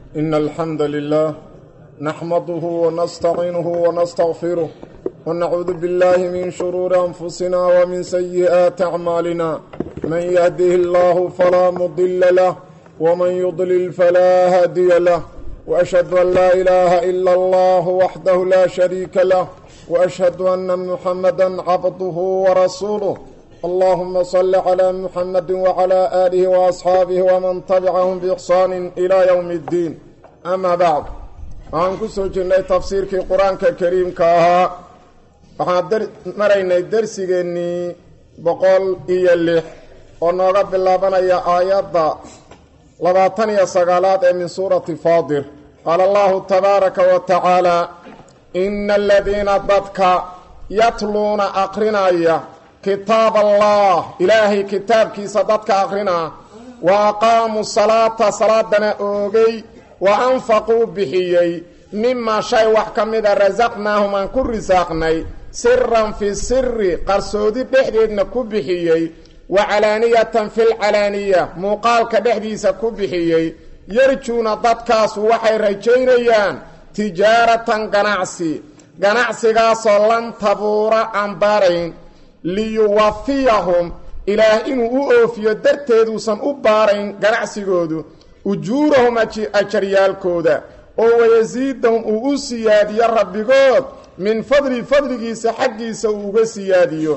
إن الحمد لله نحمده ونستعينه ونستغفره ونعوذ بالله من شرور أنفسنا ومن سيئات أعمالنا من يهده الله فلا مضل له ومن يضلل فلا هادي له وأشهد أن لا إله إلا الله وحده لا شريك له وأشهد أن محمدا عبده ورسوله اللهم صل على محمد وعلى آله وأصحاabه وman تبcaهm بإحsaan إلى yوم الdiin أma bعd waxaan ku soo jirnay tafsiirkii qur-aanka kariimka ahaa waxaan maraynay dersigeennii boqol iyo lix oo nooga bilaabanaya aayadda labaatan iyo sagaalaad ee min suurati faadir qaala allahu tabaaraka wa tacaalى ina aladiina dadka yatluuna aqrinaya kitaab allah ilaahay kitaabkiisa dadka aqrinaa wa aqaamuu salaata salaadana oogay wa anfaquu bixiyey mimaa shay wax ka mida rasaqnaahum aan ku risaaqnay siran fi siri qarsoodi dhexdeedna ku bixiyey wa calaaniyatan filcalaaniya muuqaalka dhexdiisa ku bixiyey yarjuuna dadkaasu waxay rajaynayaan tijaaratan ganacsi ganacsigaasoo lan tabuura aan baarayn liyuwafiyahum ilaah inuu u oofiyo darteeduusan u baarayn ganacsigoodu ujuurahum ajaryaalkooda oo wayasiidahum uu u siyaadiyo rabbigood min fadli fadligiisa xaggiisa uu uga siyaadiyo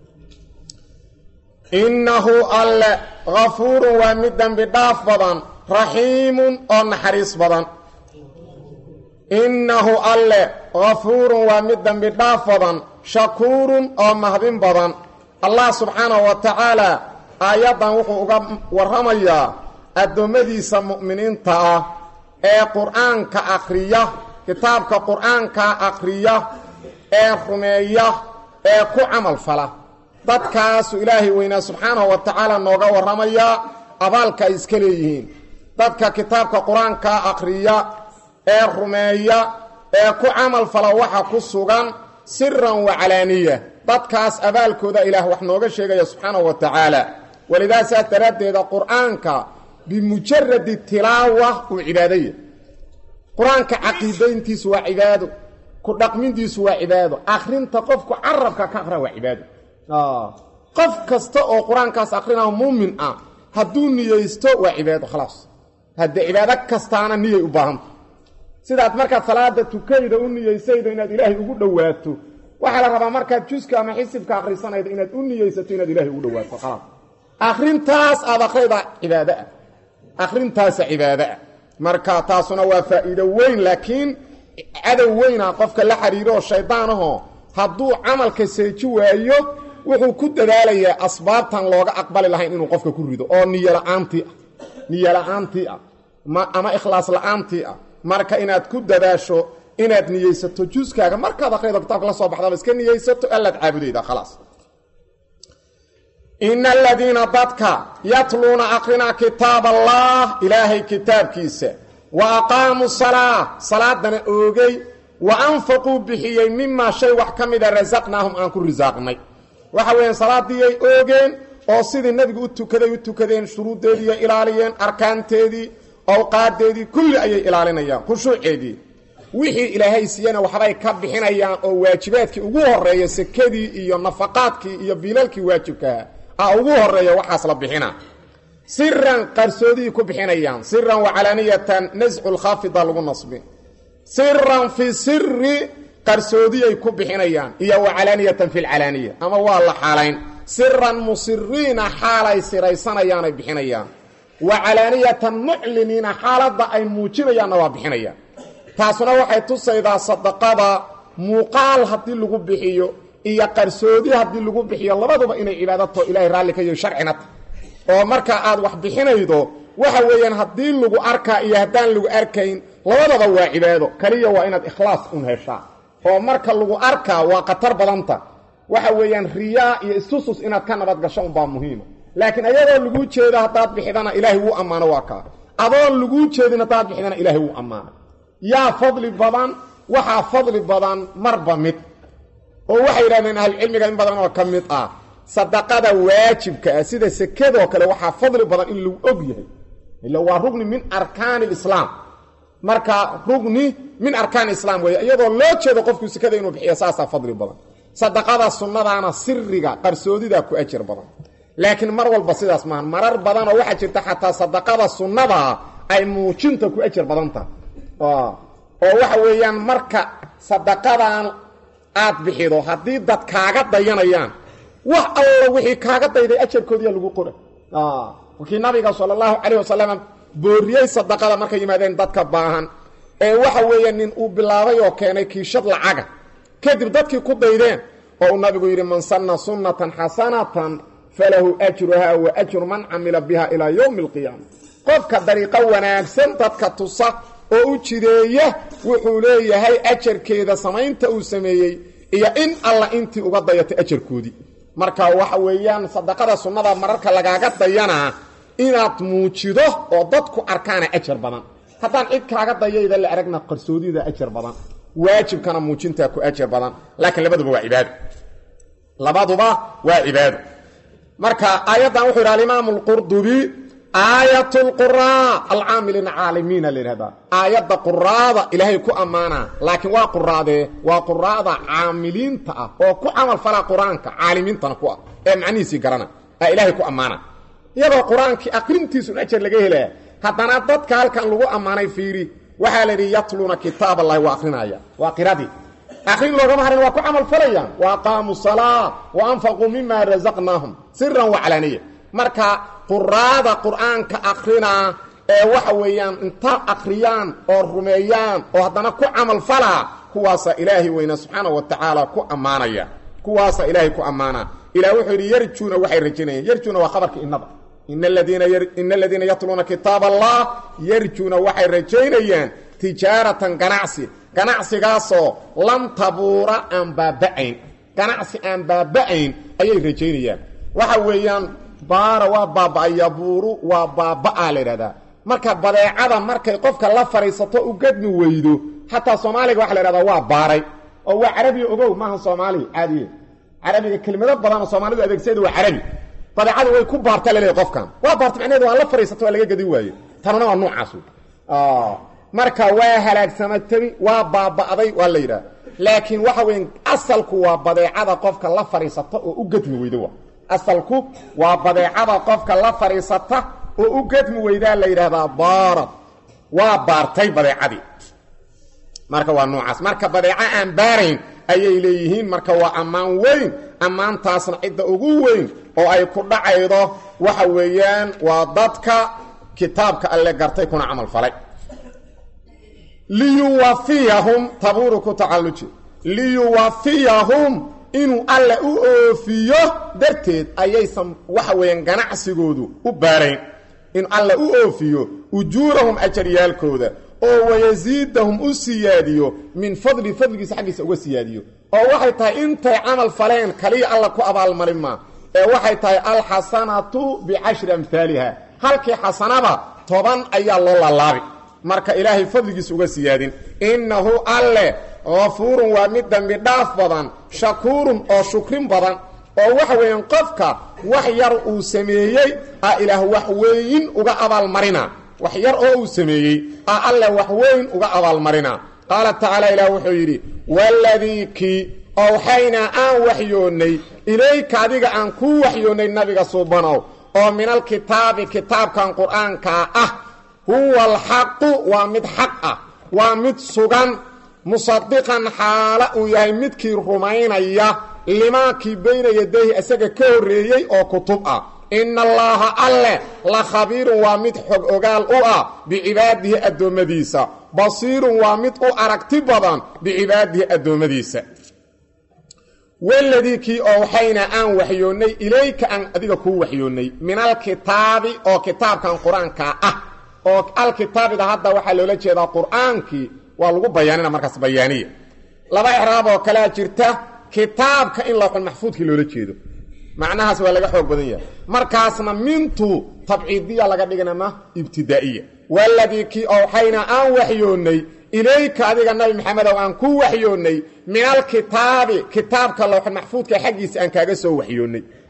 innahu alle hafuurun waa mid dembi dhaaf badan raxiimun oo naxariis badan innahu alle hafuurun waa mid dembi dhaaf badan shakuurun oo mahdin badan allah subxaanahu wa tacaalaa aayaddan wuxuu uga warramayaa addoommadiisa mu'miniinta ah ee qur-aanka akhriya kitaabka qur-aanka akhriya ee rumeeya ee ku camal fala dadkaasu ilaahay weynaa subxaanahu wa tacaala nooga warramayaa abaalka ay iska leeyihiin dadka kitaabka qur-aanka akhriya ee rumeeya ee ku camal fala waxa ku sugan siran wa calaaniya dadkaas abaalkooda ilaah wax nooga sheegaya subxaanahu wa tacaala walidaa saas daraaddeeda qur-aanka bimujaradi tilaawa uu cibaadaya qur-aanka caqiidayntiisu waa cibaado ku dhaqmintiisu waa cibaado akrinta qofku carabka ka aqra waa cibaado qof kasta oo qur-aankaas akrinao muumin ah hadduu niyeysto waa cibaado khalaas haddee cibaado kastaana niyay u baahanta sidaad markaad salaada tukayda u niyeysaydo inaad ilaahay ugu dhowaato waxaa la rabaa markaad juska ama xisibka akhrisanaydo inaad u niyeysato inaad ilaahay ugu dhowaato khalaas akrintaas aad akhrayda cibaado ah akhrintaasa cibaado ah marka taasuna waa faa'iido weyn laakiin cadow weyna qofka la xiriiro oo shaydaanahoo hadduu camalka seeji waayo wuxuu ku dadaalayaa asbaabtan looga aqbali lahayn inuu qofka ku rido oo niyola'aantii ah niyola'aantii ah ama ikhlaas la-aantii ah marka inaad ku dadaasho inaad niyeysato juskaaga markaad akriyado kitaabka la soo baxdaba iska niyeysato allaad caabudayda khalaas ina aladiina dadka yatluuna aqrinaa kitaab allah ilaahay kitaabkiisa wa aqaamuu salaa salaadana oogay wa anfaquu bixiyey mimaa shay wax ka mida rasaqnaahum aan ku risaaqnay waxa weeyaan salaadiiyay oogeen oo sidii nabigu u tukaday u tukadeen shuruuddeediiy ilaaliyeen arkaanteedii awqaadeedii kulli ayay ilaalinayaan khushuuceedii wixii ilaahay siiyana waxbay ka bixinayaan oo waajibaadkii ugu horeeya sekadii iyo nafaqaadkii iyo biilalkii waajibkaha a ugu horeeya waxaas la bixina siran qarsoodihii ku bixinayaan siran wa calaaniyatan nascu lkhaafida lagu nasbi siran fi siri qarsoodiyay ku bixinayaan iyo wa calaaniyatan fi lcalaaniya ama waa la xaalayn siran musiriina xaalay siraysanayaanay bixinayaan wa calaaniyatan mucliniina xaaladda ay muujinayaanna waa bixinayaan taasuna waxay tusaydaa sadaqada muuqaal haddii lagu bixiyo iyo qarsoodi haddii lagu bixiyo labaduba inay cibaadato ilahay raalli ka yaho sharcina ta oo marka aad wax bixinaydo waxa weeyaan haddii lagu arkaa iyo haddaan lagu arkayn labadaba waa cibaado kaliya waa inaad ikhlaas un heshaa oo marka lagu arkaa waa khatar badanta waxa weeyaan riyaa iyo istusus inaad ka nabad gasho unbaa muhiima laakiin ayadoo laguu jeedo haddaad bixidana ilaahay wuu ammaano waa kaa adoon laguu jeedin haddaad bixidana ilaahay wuu ammaano yaa fadli badan waxaa fadli badan marba mid oo waxay yidhahdeen ahlucilmiga in badan oo ka mid ah sadaqada waajibka ah sida sekadoo kale waxaa fadli badan in lagu og yahay ila waa rugni min arkaani lislaam marka rugni min arkaan islaam weeye iyadoo loo jeedo qofku sekada inuu bixiyo saasaa fadli badan sadaqada sunnadaana siriga qarsoodidaa ku ajar badan laakiin mar walba sidaas maaha marar badanoo waxaa jirta xataa sadaqada sunnadaa ay muujinta ku ajar badan tahay oo waxa weeyaan marka sadaqadan aad bixido haddii dad kaaga dayanayaan wax alla wixii kaaga dayday ajarkoodiya lagu qora wakii nabiga sala allahu calayh wasalam booriyey sadaqada markay yimaadeen dadka baahan ee waxa weeye nin uu bilaabay oo keenay kiishad lacaga kadib dadkii ku daydeen oo uu nabigu yidhi man sanna sunnatan xasanatan falahu ajruhaa wa ajru man camila biha ilaa yowmi alqiyaama qofka dariiqo wanaagsan dadka tusa oo u jideeya wuxuu leeyahay ajarkeeda samaynta uu sameeyey iyo in alla intii uga dayatay ajarkoodii marka waxa weeyaan sadaqada sunnada mararka lagaaga dayanaa inaad muujido oo dadku arkaana ajar badan haddaan cid kaaga dayayda la aragna qarsoodida ajar badan waajibkana muujintaa ku ajar badan laakiin labaduba waa cibaado labaduba waa cibaado marka aayaddan wuxuu yidhi alimaamu alqurdubi aayat lquraa alcaamiliina caalimiina la yidhahdaa aayadda quraada ilaahay ku ammaanaa laakiin waa quraadee waa quraada caamiliinta ah oo ku camal falaa qur-aanka caalimiintana ku ah ee macnihiisii garana aa ilaahay ku ammaana iyadoo qur-aankii aqrintiisun ajar laga helaya haddana dadka halkan lagu ammaanay fiiri waxaa la yidhi yatluuna kitaab allahi waa akrinaya waa qiradii akrin loogama harin waa ku camal falayaan wa aqaamuu salaa wa anfaquu mima razaqnaahum siran waclaaniya marka quraada qur-aanka akrinaa ee waxa weeyaan inta akriyaan oo rumeeyaan oo haddana ku camal falaa kuwaasaa ilaahay weyna subxaana wa tacaala ku ammaanaya kuwaasaa ilaahay ku ammaana ilah wuxuu yidhi yarjuuna waxay rajaynayaan yarjuuna waa khabarka innada ina aladiina yatluuna kitaab allah yarjuuna waxay rajaynayaan tijaaratan ganacsi ganacsigaasoo lam tabuura aan baaba'ayn ganacsi aan baaba'ayn ayay rajaynayaan waxa weeyaan baara waa baaba'ay yabuuru waa baaba'aa la yidhahdaa marka badeecada markay qofka la fadhiisato u gadmi weydo xataa soomaaliga waxa la yhahdaa waa baaray oo waa carabiya ogow maaha soomaaliya caadiye carabiga kelimado badanoo soomaalidu adeegsada waa carabi badeecada way ku baarta laleeyahy qofkan waa baarta macnaheedu waa la fadhiisato waa laga gadi waaye tanuna waa noocaas marka waa halaagsamatay waa baaba'day waa la yidhaha laakiin waxa weya asalku waa badeecada qofka la fadhiisata oo u gadmi weyda wa asalku waa badeecada qofka la fadhiisata oo u gadmi weydaa la yidhaahdaa baarad waa baartay badeecadii marka waa noocaas marka badeeco aan baarayn ayay leeyihiin marka waa ammaan weyn ammaantaasna cidda ugu weyn oo ay ku dhacaydo waxa weeyaan waa dadka kitaabka alle gartay kuna camal falay liyuwafiyahum tabuuru ku tacalluji liyuwafiyahum inuu alle u oofiyo darteed ayaysan waxa weeyaan ganacsigoodu u baarayn inuu alle u oofiyo ujuurahum ajaryaalkooda oo wayasiidahum u siyaadiyo min fadli fadligiisa xaggiisa uga siyaadiyo oo waxay tahay intay camal faleen kaliya alla ku abaalmarin maa ee waxay tahay alxasanatu bicashri amhaaliha halkii xasanaba toban ayaa loo lalaabi marka ilaahay fadligiisa uga siyaadin innahu alle kafuurun waa mid dambi dhaaf badan shakuurun oo shukrin badan oo waxa weeyaan qofka wax yar uu sameeyey a ilaah wax weyn uga abaalmarina wax yar oo uu sameeyey a alle wax weyn uga abaalmarina qaala tacaala ilaah wuxuu yidhi waladii kii owxaynaa aan waxyoonnay ilayka adiga aan kuu waxyoonnay nabiga suubanow oo min alkitaabi kitaabkan qur'aankaa ah huwa alxaqu waa mid xaq ah waa mid sugan musadiqan xaala uu yahay midkii rumaynaya limaakii bayna yadayhi isaga ka horreeyey oo kutub ah ina allaaha alleh la khabiirun waa mid xog ogaal u ah bicibaadihi addoommadiisa basiirun waa mid u aragti badan bicibaadihi addoommadiisa waladii kii owxaynaa aan waxyoonnay ilayka aan adiga kuu waxyoonnay min alkitaabi oo kitaabkan qur-aanka ah oo alkitaabida hadda waxaa loola jeedaa qur'aankii waa lagu bayaanina markaas bayaaniya laba icraab oo kalea jirta kitaabka in lawxul maxfuudkii loola jeedo macnahaas waa laga xoog badan yahay markaasna mintu tabciidiya laga dhignama ibtidaa'iya waladii kii owxaynaa aan waxyoonnay ilayka adiga nabi maxamedow aan ku waxyoonnay min alkitaabi kitaabka lawxul maxfuudka xaggiisa aan kaaga soo waxyoonnay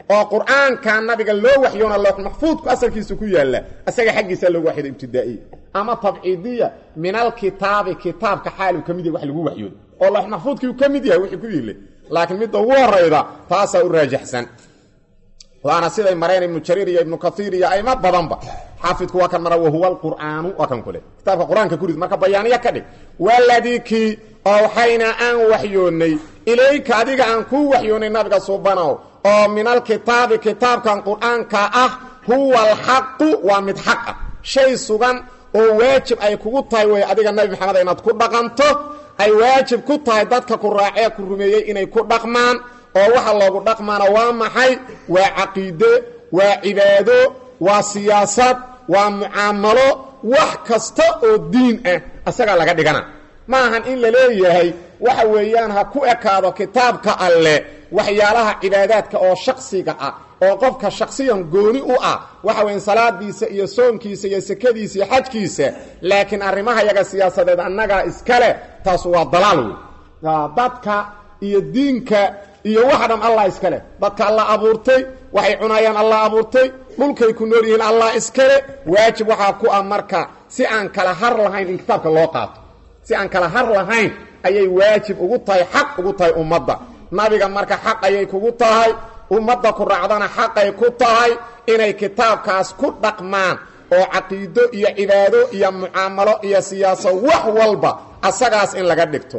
oo qur-aanka nabiga loo waxyoona loox maxfuudku asalkiisa ku yaalla isaga xaggiisa loogu waxyooda ibtidaa'iya ama tabciidiya min alkitaabi kitaabka xaaluu ka mid yahay wax lagu waxyoodo oo loox maxfuudkii uu ka mid yahay wixii ku yiilay laakiin midda ugu horayda taasaa u raajaxsan waana siday mareen ibnu jariir iyo ibnu kaiir iyo ayma badanba xaafidku waa kan mara wahuwa alqur'aanu waa kan kule kitaabka qur-aanka kurid marka bayaaniya ka dhig waladii kii owxayna aan waxyoonnay ilayka adiga aan kuu waxyoonnay nabiga subanow oo min alkitaabi kitaabkan qur-aanka ah huwa alxaqu waa mid xaq ah shay sugan oo waajib ay kugu tahay wey adiga nabi maxamed inaad ku dhaqanto ay waajib ku tahay dadka ku raacee ku rumeeyey inay ku dhaqmaan oo waxa loogu dhaqmaana waa maxay waa caqiide waa cibaado waa siyaasad waa mucaamalo wax kasta oo diin ah asagaa laga dhigana ma ahan in la leeyahay waxa weeyaan ha ku ekaado kitaabka alle waxyaalaha cibaadaadka oo shaksiga ah oo qofka shaksiyan gooni u ah waxa weyan salaadiisa iyo soonkiisa iyo sekadiisa iyo xajkiisa laakiin arrimaha yaga siyaasadeed annagaa iskale taas waa dalaal wey dadka iyo diinka iyo waxa dham allah iskale dadka allah abuurtay waxay cunayaan allah abuurtay dhulkay ku nool yihiin allah iskale waajib waxaa ku ah marka si aan kala har lahayn in kitaabka loo qaato si aan kala har lahayn ayay waajib ugu tahay xaq ugu tahay ummadda nabiga marka xaq ayay kugu tahay ummadda ku raacdana xaqay ku tahay inay kitaabkaas ku dhaqmaan oo caqiido iyo cibaado iyo mucaamalo iyo siyaaso wax walba asagaas in laga dhigto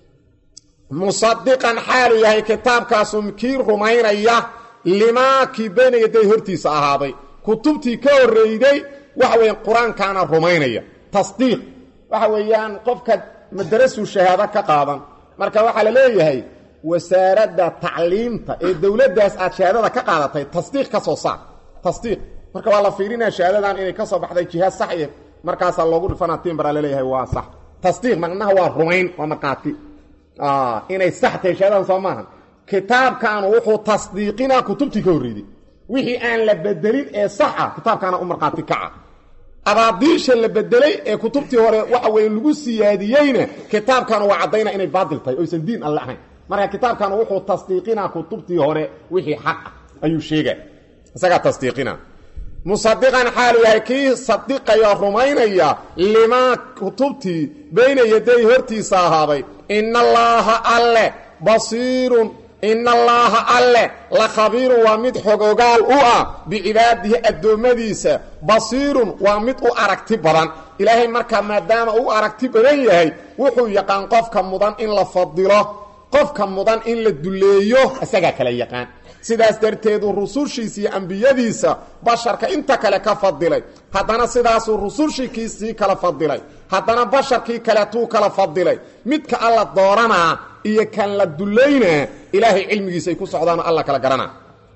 musadiqan xaalu yahay kitaabkaasu kii rumaynaya limaa kii bayna yaday hortiisa ahaaday kutubtii ka horreyday waxa weeyaan qur-aankaana rumaynaya tasdiiq waxa weeyaan qofka madarasuu shahaado ka qaadan marka waxaa la leeyahay wasaaradda tacliimta ee dowladdaas aad shahaadada ka qaadatay tasdiiq ka soo saar tasdiiq marka waa la fiirinaya shahaadadan inay ka soo baxday jihaad sax iyo markaasaa loogu dhifana timbaraa laleeyahay waa sax tasdiiq macnaha waa rumayn waa markhaati inay sax tahay shahaadadan soo maaha kitaabkaanu wuxuu tasdiiqinaa kutubtii ka horreyday wixii aan la bedelin ee sax ah kitaabkaana u markhaati kaca abaadiisha la bedelay ee kutubtii hore waxa weeye lagu siyaadiyeyna kitaabkaanu waa caddayna inay baadil tahay oysan diin alle ahayn marka kitaabkaanu wuxuu tasdiiqinaa kutubtii hore wixii xaq ah ayuu sheega isagaa tasdiiqina musadiqan xaalu yahay kii sadiqaya rumaynaya limaa kutubtii bayna yaday hortiisa ahaaday ina allaaha alle basiirun ina allaaha alle la khabiirun waa mid xogogaal u ah bicibaadihi addoommadiisa basiirun waa mid u aragti badan ilaahay markaa maadaama uu aragti badan yahay wuxuu yaqaan qofka mudan in la fadilo qofka mudan in la duleeyo isagaa kala yaqaan sidaas darteedu rusushiisa iyo ambiyadiisa basharka inta kale ka fadilay haddana sidaasuu rusushikiisii kala fadilay haddana basharkii kaleetuu kala fadilay midka alla dooranaa iyo kan la dulaynaa ilaahay cilmigiisa ay ku socdaanoo alla kala garanaa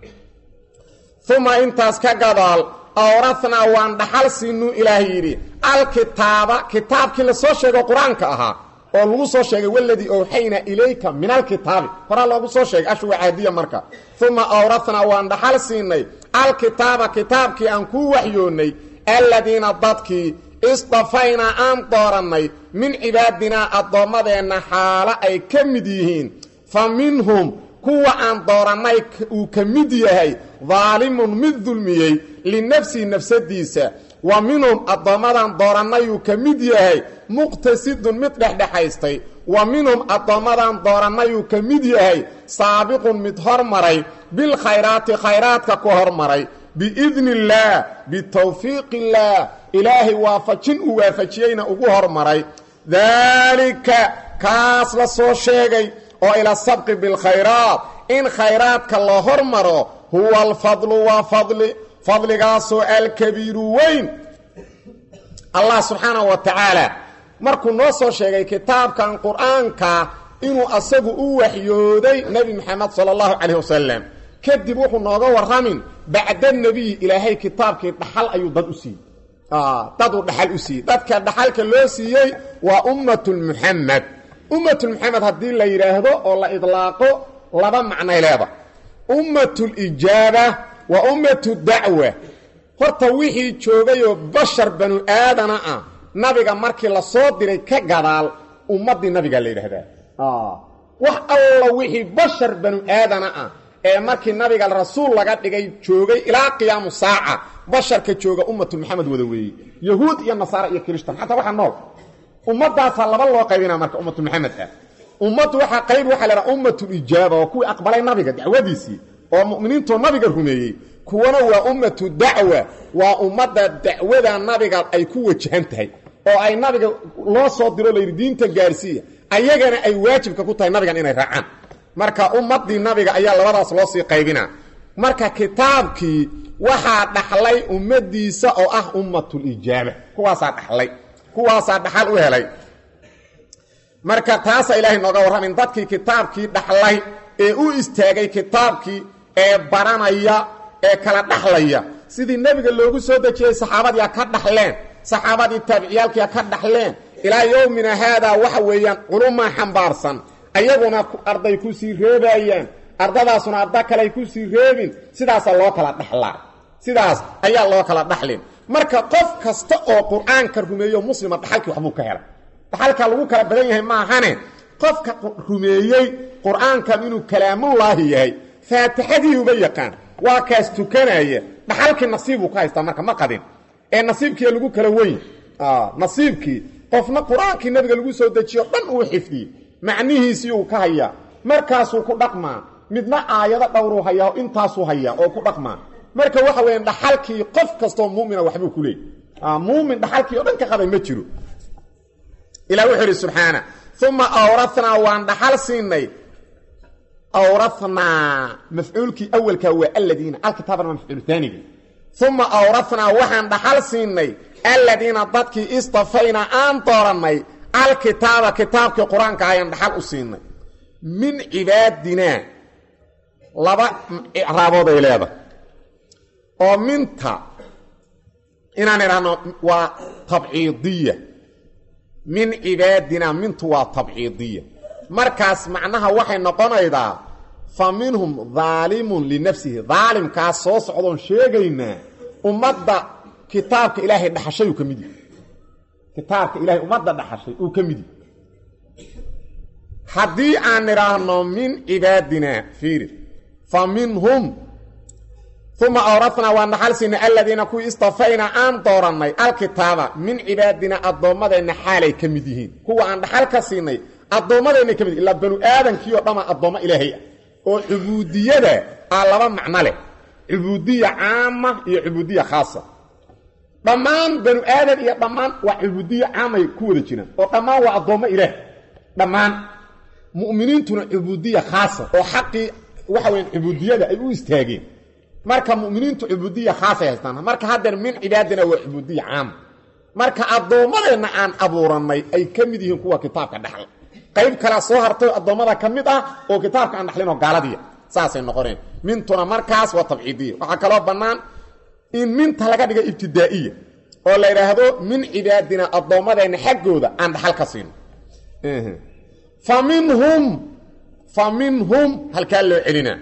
uma intaas ka gadaal awrathnaa waan dhaxal siinuu ilaahay yidhi alkitaaba kitaabkii la soo sheego qur-aanka ahaa oo lagu soo sheegay waladii owxayna ilayka min alkitaabi horaa loogu soo sheegay ashwa caadiya marka uma awrathnaa waan dhaxal siinay alkitaaba kitaabkii aan kuu waxyoonnay aladiina dadkii istafaynaa aan doorannay min cibaadinaa addoommadeenna xaalo ay ka mid yihiin fa minhum kuwa aan doorannay uu ka mid yahay daalimun mid dulmiyey linafsihi nafsadiisa wa minhum addoommadan doorannayuu ka mid yahay muqtasidun mid dhexdhexaystay wa minhum addoommadan doorannayuu ka mid yahay saabiqun mid hormaray bilkhayraati khayraadka ku hormaray biidni illaah bitawfiiqi illaah ilaahay waafajin uu waafajiyeyna ugu hormaray daalika kaas la soo sheegay oo ila sabqi bilkhayraat in khayraadka la hormaro huwa alfadlu waa fadli fadligaasoo alkabiiru weyn allah subxaanahu wa tacaala markuu noo soo sheegay kitaabkan qur-aanka inuu asagu u waxyooday nebi maxamed sala allahu calayh wasalam kadib wuxuu nooga warramin bacda nebiyi ilaahay kitaabkii dhaxal ayuu dad u siiyey daduu dhaxal u siiyey dadka dhaxalka loo siiyey waa ummatulmuxamed ummatulmuxamed haddii la yidhaahdo oo la idlaaqo laba macnay leeda ummatulijaaba waa ummatu dacwa horta wixii joogayoo bashar banu aadana ah nabiga markii la soo diray ka gadaal ummaddii nabiga la yidhaahdaa wax alla wixii bashar banu aadana ah ee markii nabiga rasuul laga dhigay joogay ilaa qiyaamu saaca basharka jooga ummatu maxamed wada weeye yahuud iyo nasaara iyo kirishtan xataa waxaa nool ummadaasaa laba loo qaybina marka ummatu maxamed ah ummaddu waxaa qayb waxaa lahaa ummatulijaaba oo kuwii aqbalay nabiga dacwadiisii oo mu'miniintoo nabiga rumeeyey kuwana waa ummatu dacwa waa ummadda dacwada nabiga ay ku wajahan tahay oo ay nabiga loo soo diro layidhi diinta gaarsiiya ayagana ay waajibka ku tahay nabigan inay raacaan marka ummaddii nabiga ayaa labadaas loo sii qaybinaa marka kitaabkii waxaa dhaxlay ummadiisa oo ah ummatulijaaba kuwaasaa dhaxlay kuwaasaa dhaxal u helay marka taasa ilaahay nooga warramin dadkii kitaabkii dhaxlay ee u istaagay kitaabkii ee baranaya ee kala dhaxlaya sidii nebiga loogu soo dejiyey saxaabadiia ka dhaxleen saxaabadii taabiciyaalkia ka dhaxleen ilaa yowmina haadaa waxa weeyaan culumaa xambaarsan ayaguna arday ku sii reebayaan ardadaasuna arda kale ku sii reebin sidaasaa loo kala dhaxlaa sidaas ayaa loo kala dhaxlin marka qof kasta oo qur-aanka rumeeyo muslima dhaxalkii waxbuu ka helay dhaxalka lagu kala badan yahay maahane qofka rumeeyey qur-aankan inuu kalaamullaahi yahay faatixadiiuba yaqaan waa kaas tukanaya dhaxalkii nasiibuu ka haystaa marka ma qadin ee nasiibkii lagu kala weyn nasiibkii qofna qur-aankii nabiga lagu soo dejiyo dhan uu xifdiyey macnihiisii uu ka hayaa markaasuu ku dhaqmaa midna aayado dhowruu hayaa intaasuu hayaa oo ku dhaqmaa marka waxa weya dhaxalkii qof kastoo mumina waxbuu ku leeyay muumin dhaxalkii o dhan ka qaday ma jiro ilah wuxuu idhi subxaana uma awrathnaa waan dhaxal siinay awrathnaa mafcuulkii awalkaa waa aladiina alkitaabana waa mafcuul aanigi uma awrathnaa waxaan dhaxal siinay aladiina dadkii istafaynaa aan doorannay alkitaaba kitaabkii qur-aanka ayaan dhaxal u siinay min cibaadinaa laba icraabood ay leedahay oo minta inaan idhaahno waa tabciidiya min cibaadinaa mintu waa tabciidiya markaas macnaha waxay noqonaydaa fa minhum daalimun linafsihi daalimkaas soo socdoon sheegaynaa ummadda kitaabka ilaahay dhaxashay uu ka mid yahi kitaabka ilahay ummadda dhaxashay uu ka mid yahi haddii aan idhaahno min cibaadinaa fiiri fa minhum uma awrathnaa waan dhaxal siinay aladiina kuwii istafaynaa aan doorannay alkitaaba min cibaadinaa addoommadeenna xaalay ka mid yihiin kuwa aan dhaxal ka siinay addoommadeenna ka mid yihin ilaa banu aadamkii oo dhammaa addoommo ilaahay ah oo cubuudiyada aa laba macno leh cubuudiya caama iyo cubuudiya khaasa dhammaan banu aadan iyo dhammaan waa cubuudiya caamay ku wada jiraan oo dhammaan waa addoommo ilaah dhammaan mu'miniintuna cubuudiya khaasa oo xaqii waxa weya cubuudiyada ay u istaageen marka muminiintu cubuudiya khaasay haystaan marka haddeer min cibaadina waa cubuudiya caama marka addoommadeenna aan abuurannay ay ka mid yihiin kuwa kitaabka dhaxla qayb kalea soo hartay addoommada ka mid ah oo kitaabka aan dhaxlinoo gaaladiya saasay noqoneen mintuna markaas waa tabciidiya waxaa kaloo bannaan in minta laga dhiga ibtidaa'iya oo la idhaahdo min cibaadina addoommadeenna xaggooda aan dhaxal ka siino fa minhum fa minhum halkaa loo celinaa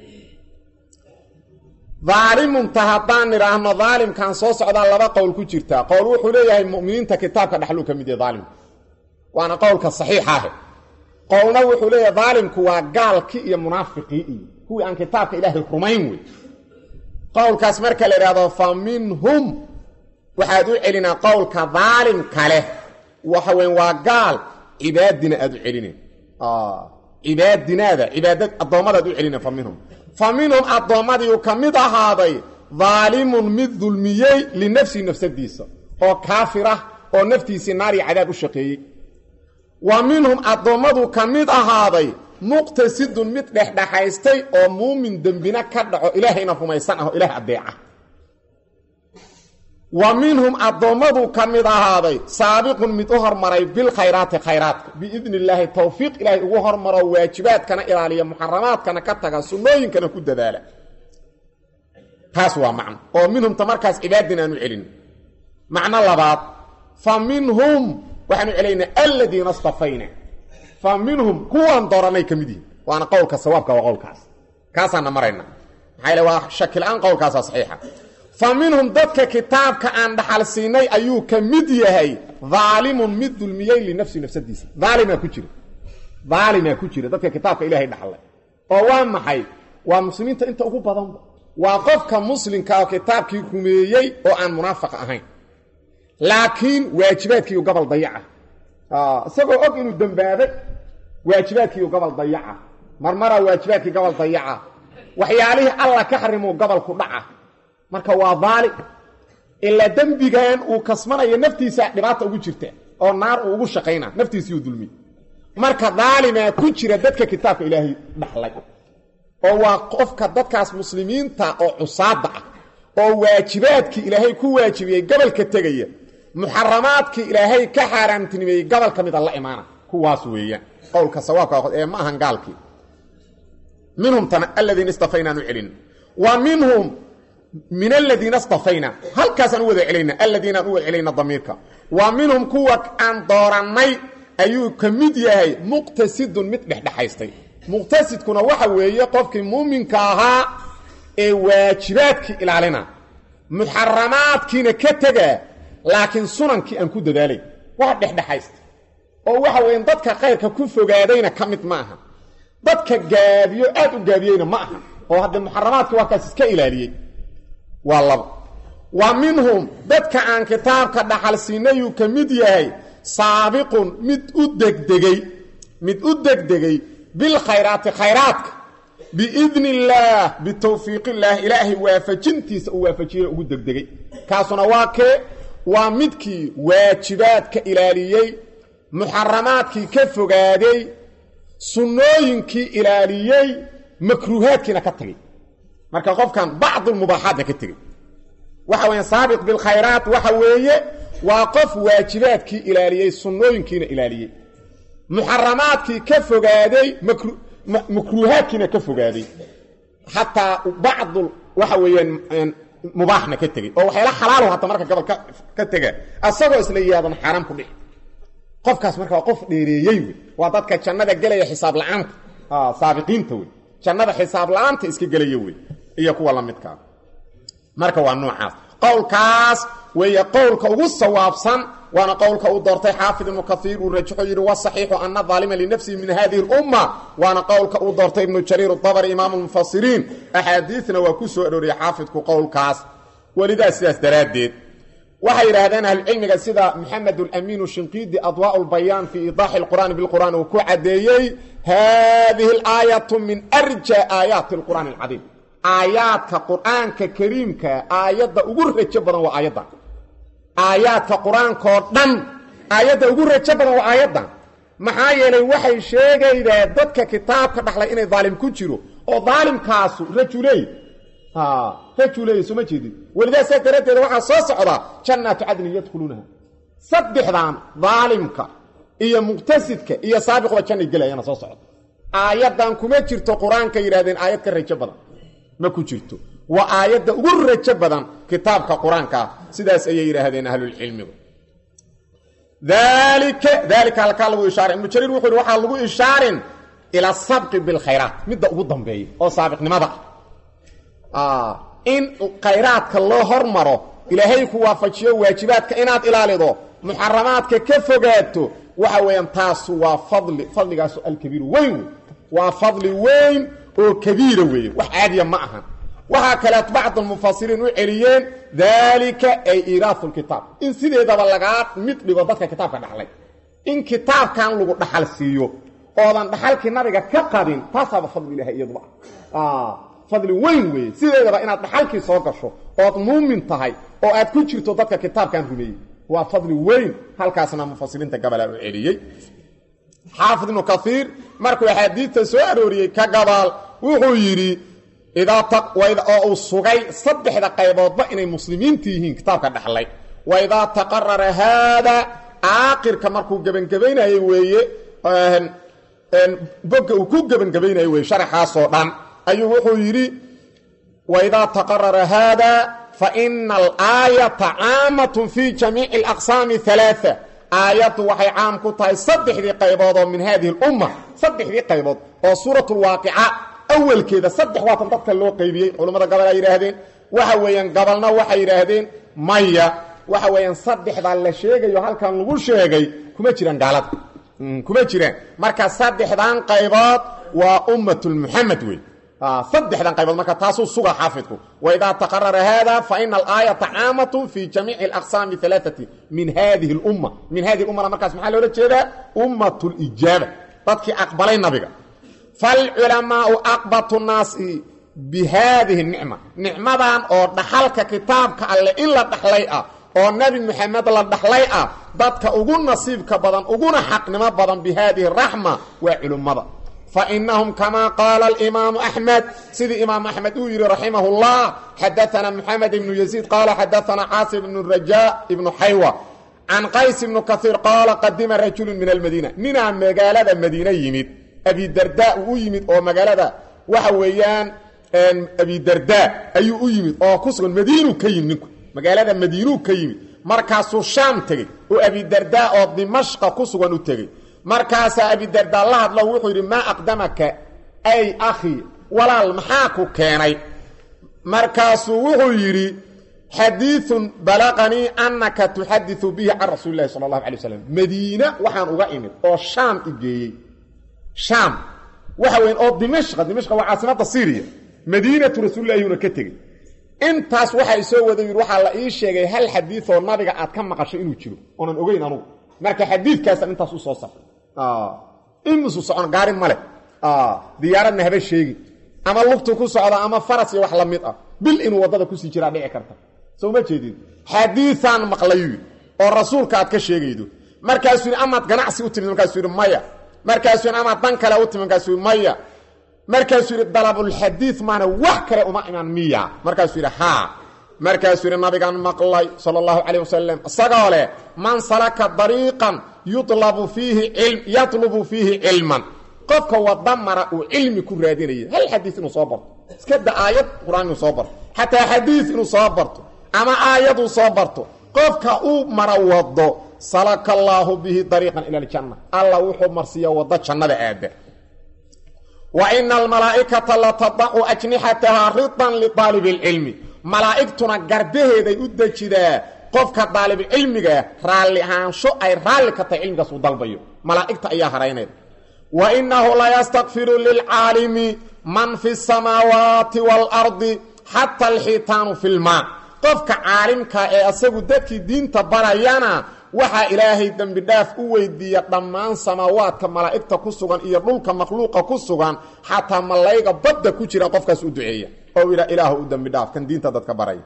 daalimunta haddaan idhaahno daalimkan soo socdaa laba qowl ku jirtaa qowl wuxuu leeyahay muminiinta kitaabka dhaxluu ka mid yahay daalimku waana qowlka saxiixa ah qowlna wuxuu leeyahay daalimku waa gaalkii iyo munaafiqii iyo kuwii aan kitaabka ilaahay rumayn wey qowlkaas marka la idhahdo fa minhum waxaad u celinaa qowlka daalim kale waxa weyn waa gaal cibaadina aad u celineen cibaadinaada cibaadad addoommadaad u celina fa minhum fa minhum addoommadiiu ka mid ahaaday daalimun mid dulmiyey linafsihi nafsadiisa oo kaafir ah oo naftiisii naari cadaab u shaqeeyey wa minhum addoommadu ka mid ahaaday muqtasidun mid dhexdhexaystay oo muumin dembina ka dhaco ilaahayna rumaysan ah oo ilaah addeeca wa minhum addoommadu ka mid ahaaday saabiqun mid u hormaray bilkhayraati khayraadka biidni illaahi towfiiq ilaahay ugu hormaro waajibaadkana ilaaliya muxaramaadkana ka taga sunnooyinkana ku dadaala taas waa macno oo minhumta markaas cibaadin aanu celin macno labaad fa minhum waxaanu celaynaa aladiina stafayna fa minhum kuwan dooranay ka mid yihin waana qowlka sawaabka waa qowlkaas kaasaana marayna maxaa yale waa shakila-aan qowlkaasa saxiixa fa minhum dadka kitaabka aan dhaxal siinay ayuu ka mid yahay daalimun mid dulmiyey linafsi nafsadiisa daalimaa ku jira daalimaa ku jira dadka kitaabka ilaahay dhaxlay oo waa maxay waa muslimiinta inta ugu badanba waa qofka muslimka oo kitaabkii rumeeyey oo aan munaafiq ahayn laakiin waajibaadkiiu gobol dayaca isagoo og inuu dembaabay waajibaadkiiu gobol dayaca marmaraa waajibaadkii gobol dayaca waxyaalihii alla ka xarimuu gobolku dhaca marka waa daali ilaa dembigan uu kasmanayo naftiisa dhibaata ugu jirta oo naar uu ugu shaqayna naftiisiiu dulmiy marka daalimaa ku jira dadka kitaabka ilaahay dhaxlay oo waa qofka dadkaas muslimiinta oo cusaada ah oo waajibaadkii ilaahay ku waajibiyey gobolka tegaya muxaramaadkii ilaahay ka xaaraamtinimeeyey gobol ka mida la imaana kuwaas weeyaan qowlka sawaabka ee ma ahan gaalkii minhum tan aladiina istafaynaanu celin wa minhum min aladiina istafayna halkaasaan u wada celayna aladiinaan u wada celayna damiirka wa minhum kuwa aan doorannay ayuu ka mid yahay muqtasidun mid dhexdhexaystay muqtasidkuna waxa weeye qofkii muuminka ahaa ee waajibaadkii ilaalina muxaramaadkiina ka tegaa laakiin sunankii aan ku dadaalay waa dhexdhexaysta oo waxa weeye dadka khayrka ku fogaadayna ka mid ma aha dadka gaabiyo aad u gaabiyeyna ma aha oo haddee muxaramaadkii waa kaas iska ilaaliyey waa laba wa minhum dadka aan kitaabka dhaxal siinayuu ka mid yahay saabiqun mid u degdegey mid u degdegay bilkhayraati khayraadka biidni illaah bitawfiiq illaah ilaahay waafajintiisa uu waafajiye ugu degdegay kaasuna waa kee waa midkii waajibaadka ilaaliyey muxaramaadkii ka fogaaday sunnooyinkii ilaaliyey makruuhaadkiina ka tagay marka qofkan bacdulmubaaxaadna ka tegey waxa weya saabiq bilkhayraat waxa weeye waa qof waajibaadkii ilaaliyey sunnooyinkiina ilaaliyey muxaramaadkii ka fogaaday makruuhaadkiina ka fogaaday xataa bacdul waxa weeyaan mubaaxna ka tegey oo waxyaala xalaalo hata marka gobol ka tega asagoo isla yaadan xaaraam ku dhix qofkaas marka waa qof dheereeyey wey waa dadka jannada gelaya xisaab la-aanta saabiqiinta wey jannada xisaab la-aanta iska gelaya wey iyo kuwa la midkaa marka waa noocaas qowlkaas weeye qowlka ugu sawaabsan waana qowlka uu doortay xaafid ibnu kaiir uu rajaxo yidhi wasaxiixu ana aalima linafsihi min hadihi اlumma waana qowlka uu doortay ibnu jariir dabri imaamu mufasiriin axaadiisna waa ku soo arooriyey xaafidku qowlkaas welidaa sidaas daraaddeed waxay yidhaahdeen ahlucilmiga sida maxamed alamiinu shinqiidi adwaa lbayaan fii idaaxi اlqur'aani bilqur'aan uu ku caddeeyey hadihi اlaayatu min arja aayaati اlqur'aani اlcadiim aayaadka qur'aanka kariimka aayadda ugu rajo badan waa aayadda aayaadka qur-aankaoo dhan aayadda ugu rajo badan waa aayaddan maxaa yeelay waxay sheegaydaa dadka kitaabka dhaxlay inay daalim ku jiro oo daalimkaasu rajuley rajuley soo ma jeedid welidaa saa daraaddeeda waxaa soo socdaa jannaatu cadnin yadkhuluunaha saddexdan daalimka iyo muqtasidka iyo saabiqba jannay gelayana soo socda aayaddan kuma jirto qur-aanka yidhahdeen aayad ka rajo badan ma ku jirto waa aayadda ugu rajo badan kitaabka qur-aankaa sidaas ayay yidhaahdeen ahlulcilmigu daalika daalika halkaa lagu ishaaray ibnu jariir wuxuu yhi waxaa lagu ishaarin ila sabqi bilkhayraat midda ugu dambeeya oo saabiqnimada ah in khayraadka loo hormaro ilaahay ku waafajiyo waajibaadka inaad ilaalido muxaramaadka ka fogaato waxa weeyaan taasu waa fadli fadligaasu alkabiiru weyn wey waa fadli weyn oo kabiira weeye wax caadiya ma ahan waxaa kaleet bacd almufasiriin u celiyeen daalika ay iiraahu lkitaab in sideedaba lagaa mid dhigo dadka kitaabka dhaxlay in kitaabkan lagu dhaxal siiyo oodan dhaxalkii nabiga ka qadin taasaaba fadli ilahay iyaduba ah fadli weyn weeye sideedaba inaad dhaxalkii soo gasho ood muumin tahay oo aad ku jirto dadka kitaabkan rumeeyey waa fadli weyn halkaasna mufasiriinta gabalaa u celiyey xaafid ibnu kaiir markuu axaadiidta soo arooriyey ka gabaal wuxuu yidhi oo uu sugay saddexda qayboodba inay muslimiinta yihiin kitaabka dhaxlay wa idaa taqarara haada aakirka markuu gebangebaynayey weeye boga uu ku gebangebaynayey weye sharaxaasoo dhan ayuu wuxuu yidhi waidaa taqarara haada faina alaayata caamatun fi jamiici alaqsaami alaaa aayaddu waxay caam ku tahay saddexdii qaybood oo min haadihi lumma saddexdii qaybood oo suurat lwaaqica awalkeeda saddex waatan dadka loo qaybiyey culammada gabal ay yidhaahdeen waxa weeyaan gabalna waxay yidhaahdeen maya waxa weeyaan saddexdaa la sheegayo halkan lagu sheegay kuma jiraan gaalada kuma jiraan marka saddexdan qaybood waa ummatulmuxamed wey saddexdan qaybood marka taasuu suga xaafidku waidaa taqarara hada faina alaayata caamatun fi jamiici alaqsaami alaaati min hadihi lumma min hadihi ummana markaas maxaa loola jeedaa ummat lijaaba dadkii aqbalay nabiga falculamaau aqbatu naasi bi haadihi nicma nicmadan oo dhaxalka kitaabka alleh in la dhaxlay ah oo nebi moxamed la dhaxlay ah dadka ugu nasiibka badan uguna xaqnimo badan bi haadihi raxma waa culimmada fainahum kamaa qaala alimaamu axmed sidii imaamu axmed uu yidhi raximah اllah xadaana moxamed ibnu yaziid qaala xadaana caasim ibnu raja ibnu xaywa can qays ibnu kaiir qaala qadima rajulu min almadiina ninaa magaalada madiine yimid abidarda uu u yimid oo magaalada waxa weeyaan abidarda ayuu u yimid oo ku sugan madiinu ka yimid ninku magaalada madiinuu ka yimid markaasuu shaam tegey oo abidarda oo dimashqa ku sugan u tegey markaasaa abidarda la hadlo wuxuu yidhi maa aqdamaka ay akhi walaal maxaa ku keenay markaasuu wuxuu yidhi xadiiun balaqanii annaka tuxadiu bihi can rasuuli lahi sala allahu alay waslam madiina waxaan uga imid oo shaam igeeyey shaam waxa weyn oo dimashqa dimashqa waa caasimada syriya madiinatu rasuulilahiyuna ka tegey intaas waxaa isoo wada yidhi waxaa la ii sheegay hal xadiioo nabiga aad ka maqasho inuu jiro oonan ogeyn anugu marka xadiidkaasaan intaas u soo safray imisu socon gaari male diyaaradna haba sheegi ama lugtu ku socda ama faras iyo wax la mid ah bil inuu waddada kusii jiraa dhici karta soo ma jeedid xadiiaan maqlayu oo rasuulka aad ka sheegaydo markaasuu yidhi amaad ganacsi u timid markaasuu yidhi maya markaasuu yidhi amaad dan kale u timid markaasuu yidhi maya markaasuu yidhi dalabulxadiid maana wax kale uma imaan miya markaasuu yidhi haa markaasuu yidhi nabigaan maqlay sala allahu calayh wasalam isagoo leh man salaka dariiqan yulabu fiihi ilm yatlubu fiihi cilman qofka wada mara uu cilmi ku raadinaya hal xadiis inuu soo barto iska da aayad qur-aan inuu soo barto xataa xadiis inuu soo barto ama aayaduu soo barto qofka uu mara wado salaka allaahu bihi dariiqan ila aljanna alla wuxuu marsiiya waddo jannada aada wa ina almalaa'ikata latadacu ajnixatahaa ridan liaalibi اlcilmi malaa'igtuna garbaheeday u dejidaa qofka daalibulcilmiga raalli ahaansho ay raalli ka tahay cilmigaas uu dalbayo malaa'igta ayaa haraynayda wa innahu layastakfiru lilcaalimi man fi samaawaati waalardi xata alxiitaanu fi lmaa qofka caalimka ee asagu dadkii diinta barayana waxaa ilaahay dembi dhaaf u weydiiya dhammaan samaawaadka malaa'igta ku sugan iyo dhulka makhluuqa ku sugan xataa malayga badda ku jira qofkaas u duceeya oo ila ilaahu u dembi dhaaf kan diinta dadka baraya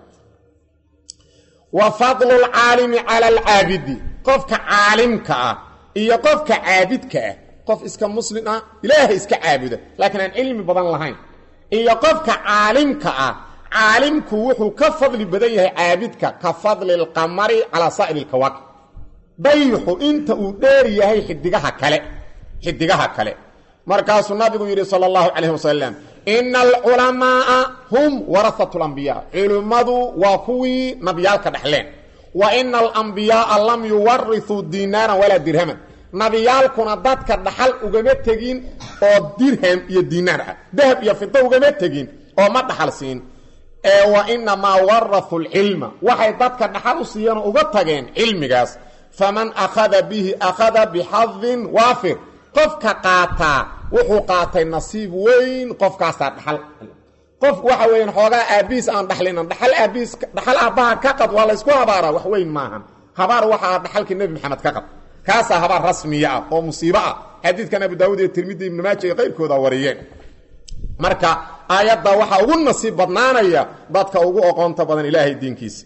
wa fadlu lcaalimi cala alcaabidi qofka caalimka ah iyo qofka caabidka ah qof iska muslim ah ilaahay iska caabuda laakiin aan cilmi badan lahayn iyo qofka caalimka ah caalimku wuxuu ka fadli badan yahay caabidka ka fadli lqamari calaa saa'iri lkawaakib dayxu inta uu dheer yahay xidigaha kale xidigaha kale markaasuu nabigu yidhi sala allahu calayh wasalam ina alculamaaa hum warahatu lambiyaa culimmadu waa kuwii nabiyaalka dhexleen wa ina alambiyaaa lam yuwarithuu diinaaran walaa dirhaman nabiyaalkuna dadka dhaxal ugama tegin oo dirham iyo diinaar ah dahab iyo fida ugama tegin oo ma dhaxal siin ee wa inamaa warahu lcilma waxay dadka dhaxal u siiyeenoo uga tageen cilmigaas faman akhada bihi akhada bixadin waafir qofka qaataa wuxuu qaatay nasiib weyn qofkaasaa dhaxal qof waxa weeyaan xoogaa aabbihiis aan dhaxlinan dhaxal aabbihiis dhaxal aabbaha ka qad waa laysku habaaraa wax weyn maahan habaar waxaa dhaxalkii nebi maxamed ka qad kaasaa habaar rasmiya ah oo musiibo ah xadiidkan abu daawud iyo tirmidi ibnu maaja iyo qayrkooda wariyeen marka aayadda waxaa ugu nasiib badnaanaya dadka ugu oqoonta badan ilaahay diinkiisa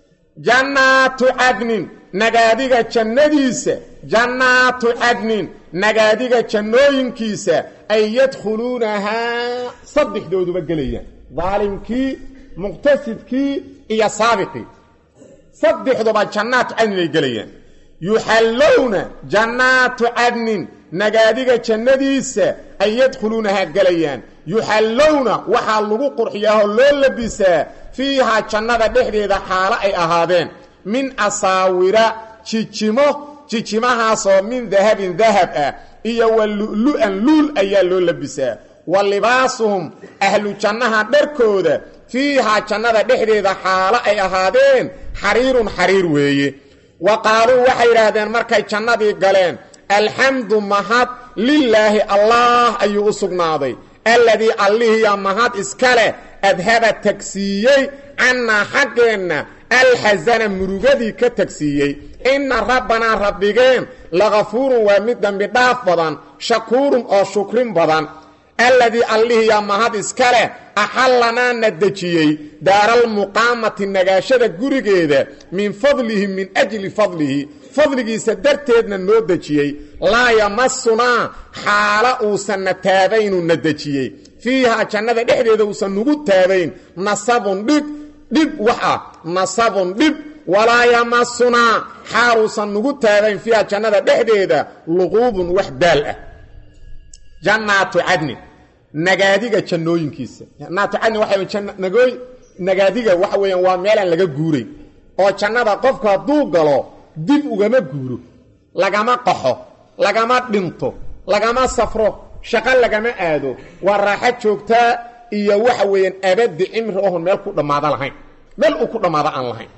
jannaatu cadnin nagaadiga jannadiisa jannaatu cadnin nagaadiga jannooyinkiisa ay yadkhuluunahaa saddexdooduba gelayaan daalimkii muqtasidkii iyo saabiqii saddexduba jannaatu cadnin ay gelayaan yuxallowna jannaatu cadnin nagaadiga jannadiisa ay yadkhuluunahaa gelayaan yuxallowna waxaa lagu qurxiyaahoo loo labisaa fiihaa jannada dhexdeeda xaalo ay ahaadeen min asaawira jijimo jijimahaasoo min dahabin dahab ah iyo wa lu'lu'an luul ayaa loo labisaa wa libaasuhum ahlu jannaha dharkooda fiihaa jannada dhexdeeda xaalo ay ahaadeen xariirun xariir weeye wa qaaluu waxay yidhaahdeen markay jannadii galeen alxamdu mahad lilaahi allaah ayuu u sugnaaday alladii allihiya mahad iska leh adhaba tagsiiyey cannaa xaggeenna alxasana murugadii ka tagsiiyey inna rabbanaa rabbigeen lakafuurun waa mid dembi dhaaf badan shakuurun oo shukrin badan alladii allihiya mahad iska leh axallanaa na dejiyey daaralmuqaamati nagaashada gurigeeda min fadlihi min ajli fadlihi fadligiisa darteedna noo dejiyey laa yamasunaa xaala uusanna taabaynuu na dejiyey fiihaa jannada dhexdeeda uusan nugu taabayn nasabun dhib dhib wax ah nasabun dhib walaa yamasunaa xaal uusan nugu taabayn fiiha jannada dhexdeeda luquubun wax daal ah jannaatu cadnin nagaadiga jannooyinkiisa jannaatu cadnin waxa nagooy nagaadiga waxa weeyaan waa meelaan laga guuray oo jannada qofku hadduu galo dib ugama guuro lagama qaxo lagama dhinto lagama safro shaqo lagama aado waa raaxo joogtaa iyo waxa weeyaan abadi cimri ohon meel ku dhammaado lahayn meel uu ku dhammaado aan lahayn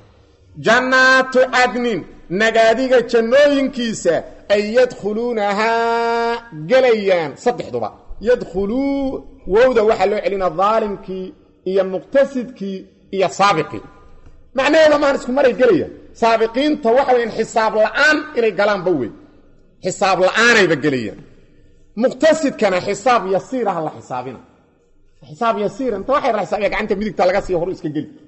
jannaatu cadnin nagaadiga jannooyinkiisa ay yadkhuluunahaa gelayaan saddexduba yadkhuluu wowda waxaa loo celina daalimkii iyo muqtasidkii iyo saabiqii macnaheeda maan isku maray gelayaan saabiqiinta waxa weyaan xisaab la'aan inay galaanba wey xisaab la'aanayba gelayaan muqtasidkana xisaab yasiiraha la xisaabina xisaab yasiira inta waxa la xisaabiya gacanta midigta laga sii horu iska geli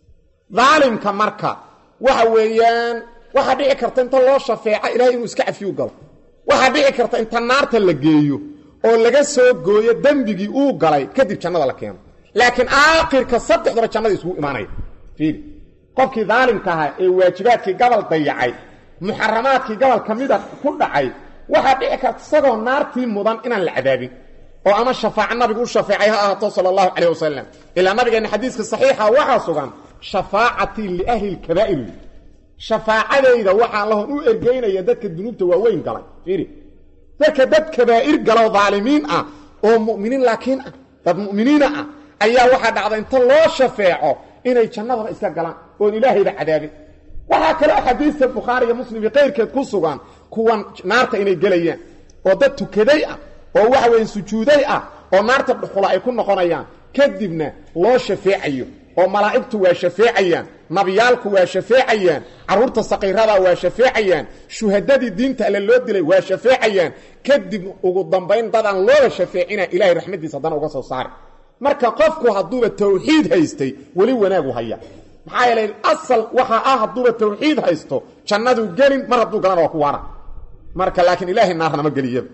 daalimka marka waxa weeyaan waxaa dhici karta inta loo shafeeca ilahay inuu iska cafiyu galo waxaa dhici karta inta naarta la geeyo oo laga soo gooyo dembigii uu galay kadib jannada la keeno laakiin aakhirka saddexdaba jannada isugu imaanaya fiiri qofkii daalimka ahaa ee waajibaadkii gabal dayacay muxaramaadkii gabal ka mida ku dhacay waxaa dhici karta isagoo naartii mudan inaan la cadaabin oo ama shafaaco nabigu u shafeecay ha ahaato sala allahu calayh wasalam ilaa nabigeenna xadiiska saxiixa waxaa sugan shafaacatii liahli lkabaa'ir shafaacadayda waxaa lahon u ergeynaya dadka dunuubta waaweyn galay fiiri dadka dad kabaa'ir galoo daalimiin ah oo mu'miniin laakiin ah dad mu'miniina ah ayaa waxaa dhacda inta loo shafeeco inay jannadaba iska galaan oon ilaahayba cadaabin waxaa kaloo xadiista bukhaari iyo muslim iyo kayrkeed ku sugan kuwan naarta inay gelayaan oo dad tukaday ah oo waxa weeye sujuuday ah oo naarta dhuxula ay ku noqonayaan kadibna loo shafeecayo oo malaa'igtu waa shafeecayaan nabiyaalku waa shafeecayaan carruurta saqiirada waa shafeecayaan shuhadadii diinta alle loo dilay waa shafeecayaan kadib ugu dambayn dadaan looba shafeecina ilahay raxmaddiisa haddana uga soo saari marka qofku hadduuba tawxiid haystay weli wanaagu haya maxaa yeelay asal waxaa ah hadduuba tawxiid haysto jannaduu gelin mar hadduu galana waa ku waana marka laakiin ilaahay naarnama geliyaba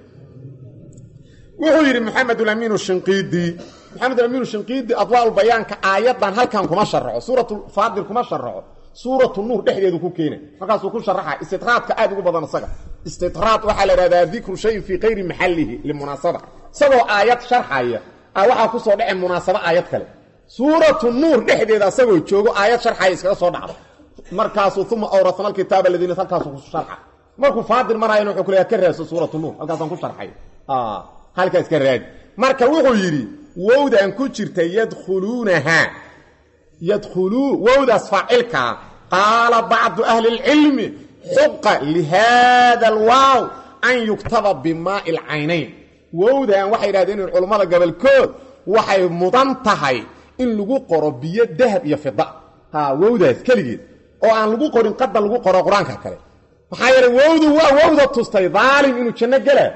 wuxuu yidhi maxamedulamiinu shinqiidi maxamedulamiinu shinqiidi adwaaulbayaanka aayaddan halkan kuma sharaxo suuratulfaadir kuma sharaxo suuratu nuur dhexdeedu ku keena markaasuu ku sharaxa istitraadka aad ugu badan isaga istitraad waxaa la ihahdaa dikru shayin fii kayri maxallihi limunaasaba isagoo aayad sharxaya waxaa kusoo dhace munaasabo aayad kale suuratu nuur dhexdeeda isagoo joogo aayad sharxaya iskaga soo dhacdo markaasuu uma awrasna alkitaaba aladiina halkaasuu ku sharxa markuu faadir marayana wuxuu ku leeyahay ka raadso suuratu nuur halkaasaan ku sharxay halkaa iska raadi marka wuxuu yidhi wowdaan ku jirta yadkhuluunahaa yadkhuluu wowdaas faacilkaa qaala bacdu ahli اlcilmi xuqa lihaada alwaaw an yuktaba bimaai lcaynayn wowdan waxay yidhahdeen in culummada gobolkood waxay mudan tahay in lagu qoro biyo dahab iyo fida ha wowdaas keligeed oo aan lagu qorin qada lagu qoro qur-aanka kale maxaa yeeley wowdu waa wowda tustay daalim inuu janno gelaa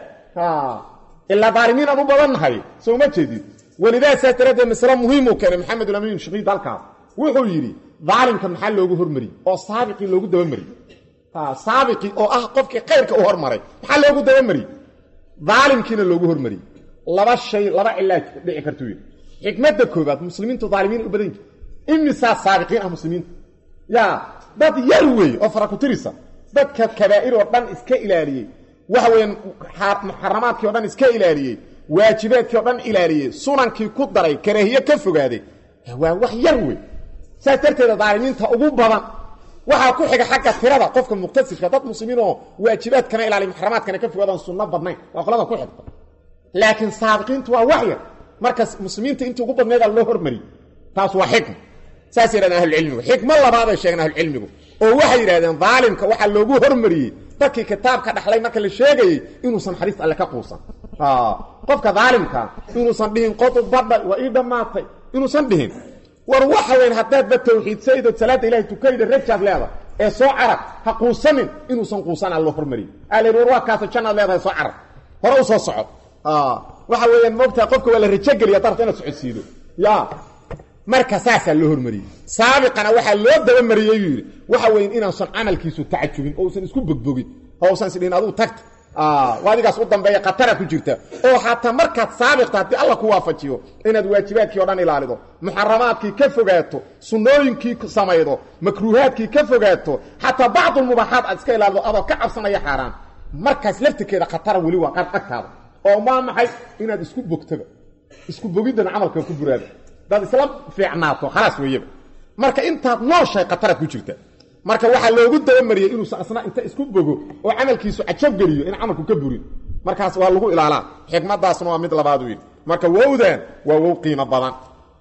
ilaa daalimiin aan u badannahay soo ma jeedid welidaa saas daraaddeed masle muhiimuu keenay maxamed ulamiin shakiid halkaas wuxuu yidhi daalimka maxaa loogu hormariyey oo saabiqii loogu dabamariyey saabiqii oo ah qofkii khayrka u hormaray maxaa loogu dabamariyey daalimkiina loogu hormariyey laba shay laba cilaaj dhici kartuu yidhi xikmadda koobaad muslimiintu daalimiin u badan yihi imisaa saabiqiin ah muslimiinta yaa dad yar weeye oo fara ku tirisa dadka kabaa'ir oo dhan iska ilaaliyey waxa weeyaan muxaramaadkii o dhan iska ilaaliyey waajibaadkii o dhan ilaaliyey sunankii ku daray karaahiye ka fogaaday waa wax yar wey saas darteeda daalimiinta ugu badan waxaa ku xiga xagga tirada qofka muqtasidka dad muslimiin oo waajibaadkana ilaaliy muxaramaadkana ka fogaadaan sunno badnayn waa qolada ku xigta laakiin saabiqiintu waa wax yar markas muslimiinta intii ugu badneeda loo hormariyey taas waa xikma saas yidhahdeen ahlucilmigu xikmo labaaday sheegeen ahlucilmigu oo waxay yidhahdeen daalimka waxaa loogu hormariyey dadkii kitaabka dhaxlay marka la sheegayey inuusan xariis alle ka quusan qofka daalimka inuusan dhihin qodu badha waa ii dhammaatay inuusan dhihin war waxa weyn haddaadba tawxiidsaydod salaada ilahay tukayda rajaad leeda ee soo carag ha quusanin inuusan quusan aan loo hormariy aa la yidhi war waa kaasa jannaad leedahay soo carag hore u soo soco waxa weeyaan moogtaha qofka waa la rajogeliya darta inaad socodsiido ya marka saasaa loo hormariyey saabiqana waxaa loo dabamariyey yuu yidhi waxa weyn inaasan camalkiisu tacajubin oo usan isku bogbogin oo usan isdhihin aduu tagta adigaas u dambeeya khatara ku jirta oo xataa markaad saabiqta haddii alla ku waafajiyo inaad waajibaadkii o dhan ilaalido muxaramaadkii ka fogaato sunnooyinkii samaydo makruuhaadkii ka fogaato xataa bacdulmubaaxaad aad iska ilaalido adoo ka cabsanaya xaaraan markaas laftirkeeda khatara weli waa qaar agtaada oo maa maxay inaad isku bogtaba isku bogiddana camalka ku buraada hadaad isla fiicnaato khalaas weeyaba marka intaad nooshahay khataraad ku jirta marka waxaa loogu dabamariyey inuusan asna inta isku bogo oo camalkiisu cajab geliyo in camalku ka burin markaas waa lagu ilaalaa xikmadaasna waa mid labaad yidhi marka wowdan waa wow qiimo badan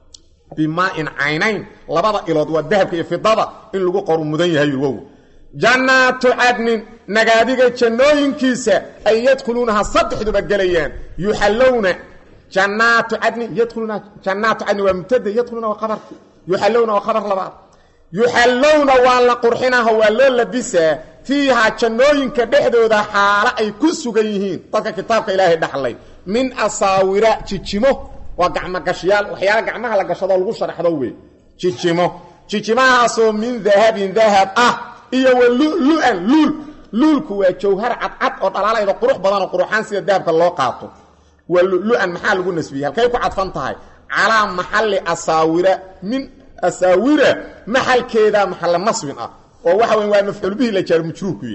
bimaa-in caynayn labada ilood waa dahabka iyo fidada in lagu qoru mudan yahay wow jannaatu cadnin nagaadiga jannooyinkiisa ay yadkhuluunaha saddexduba gelayaan yuxallowna jannaatu cadnin yadkhuluuna jannaatu cadnin waa mubtada yadkhuluuna waa qabarki yuxallowna waa qabar labaad yuxallowna waa la qurxinaha waa loo labisaa fiihaa jannooyinka dhexdooda xaalo ay ku sugan yihiin dadka kitaabka ilaahay dhaxlay min asaawira jijimo waa gacmogashayaal waxyaala gacmaha la gashadoo lagu sharaxdo wey jijimo jijimahaasoo min dahabin dahab ah iyo wa lulu'an luul luulku waa jawhar cadcad oo dhalaalayda qurux badanoo quruxaan sida dahabka loo qaato waa lulu'an maxaa lagu nasbiyey halkay ku cadfan tahay calaa maxalli asaawira min asaawira maxalkeeda maxalla nasbin ah oo waxa weyn waa mafcuul bihi la jaar majruurkuye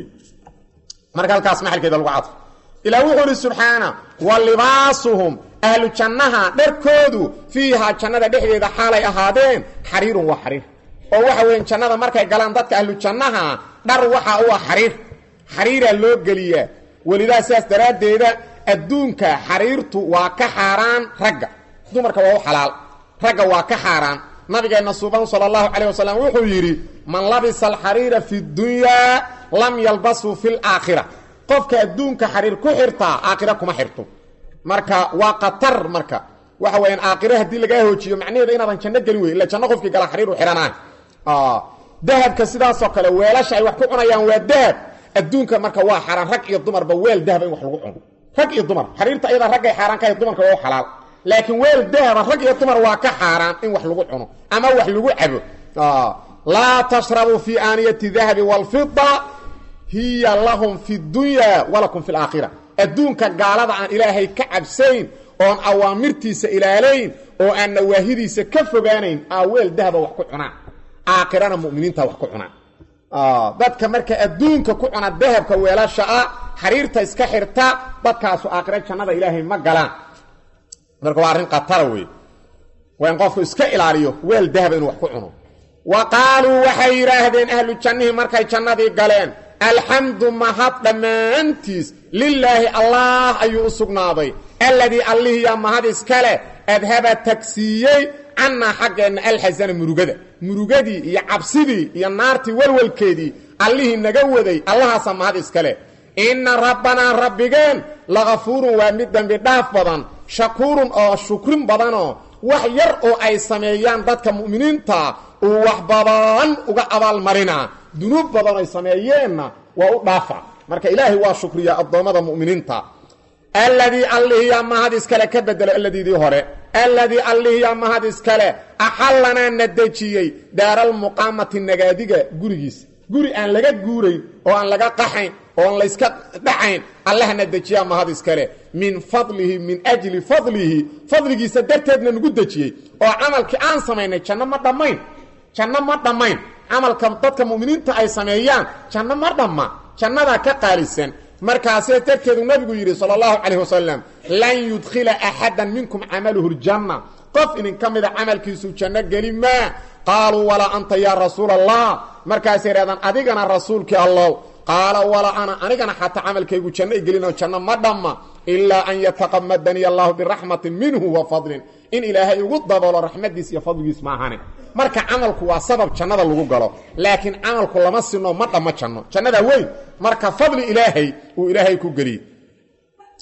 marka halkaas maxalkeeda lagu cadfo ilaa wuxuu ihi subxaana wa libaasuhum ahlu jannaha dharkoodu fiihaa jannada dhexdeeda xaalay ahaadeen xariirun waa xariir oo waxa weyan jannada markay galaan dadka ahlu jannaha dhar waxa u ah xariir xariiraa loo geliyaa welidaa sidaas daraaddeeda adduunka xariirtu waa ka xaaraan ragga dumarka waa u xalaal ragga waa ka xaaraan nabigeenna suuban sala allahu calayh wasalam wuxuu yidhi man labisa alxariira fi dunyaa lam yalbashu fi laakhira qofka adduunka xariir ku xirtaa aakhira kuma xirto marka waa qatar marka waxa weyaan aakhire haddii lagaa hoojiyo macnaheeda inaadan janno gelin wey illa janno qofkii gala xariir u xidhanaa dahabka sidaasoo kale weelasha ay wax ku cunayaan waa dahab adduunka marka waa xaaraan rag iyo dumarba weel dahaba in wax lagu cuno rag iyo dumar xariirta ayadaa raggay xaaraan ka dumarka waa u xalaal laakiin weel dahaba rag iyo dumar waa ka xaaraan in wax lagu cuno ama wax lagu cabo laa tashrabuu fi aaniyati dahabi wاlfida hiya lahum fi dunya walakum fi laakhira adduunka gaalada aan ilaahay ka cabsayn oon awaamirtiisa ilaalayn oo aan nawaahidiisa ka fogaanayn aa weel dahaba wax ku cunaan aakhirana muminiinta wax ku cunaan dadka marka adduunka ku cuna dahabka weelasha ah xariirta iska xirta dadkaasu aakhira jannada ilaahay ma galaan marka waa arrin khatara wey waa in qofku iska ilaaliyo weel dahaba inuu wax ku cuno wa qaaluu waxay yidhaahdeen ahlu jannihii markay jannadii galeen alxamdu mahad dhammaantiis lilaahi allah ayuu u sugnaaday alladii allihiyaa mahad iskale adhaba tagsiiyey cannaa xaggeenna alxasana murugada murugadii iyo cabsidii iyo naartii walwalkeedii allihii naga waday allahaasa mahad iskale inna rabbanaa rabbigeen lakafuurun waa mid dembi dhaaf badan shakuurun oo shukrin badanoo wax yar oo ay sameeyaan dadka mu'miniinta uu wax badan uga abaalmarinaa dunuub badan ay sameeyeenna waa u dhaafa marka ilaahay waa shukriyaa addoommada mu'miniinta alladii allihiyaa mahad iskale ka bedelo alladiidii hore alladii allihiyaa mahad iskale axallanaa na dejiyey daaralmuqaamati nagaadiga gurigiisa guri aan laga guurayn oo aan laga qaxayn oon layska dhacayn allahna dejiyaa mahad iskale min fadlihi min ajli fadlihi fadligiisa darteedna nagu dejiyey oo camalkii aan samaynay janno ma dhammayn janno ma dhammayn camalka dadka mu'miniinta ay sameeyaan janno ma dhamma jannadaa ka qaalisan markaasee darteedu nabigu yidhi sala allahu calayh wasalam lan yudkhila axadan minkum camaluhu ljanna qof idinka mida camalkiisu janno geli maa qaaluu walaa anta yaa rasuula allah markaasay idhahdaan adigana rasuulkii allow qaala walaa ana anigana xataa camalkaygu janno i gelino janno ma dhamma ilaa an yataqamadanii allahu biraxmatin minhu wa fadlin in ilaahay ugu daboolo raxmadiis iyo fadligiis maahane marka camalku waa sabab jannada lagu galo laakiin camalku lama sino ma dhammo janno jannadaa weyn marka fadli ilaahay uu ilaahay ku geliyey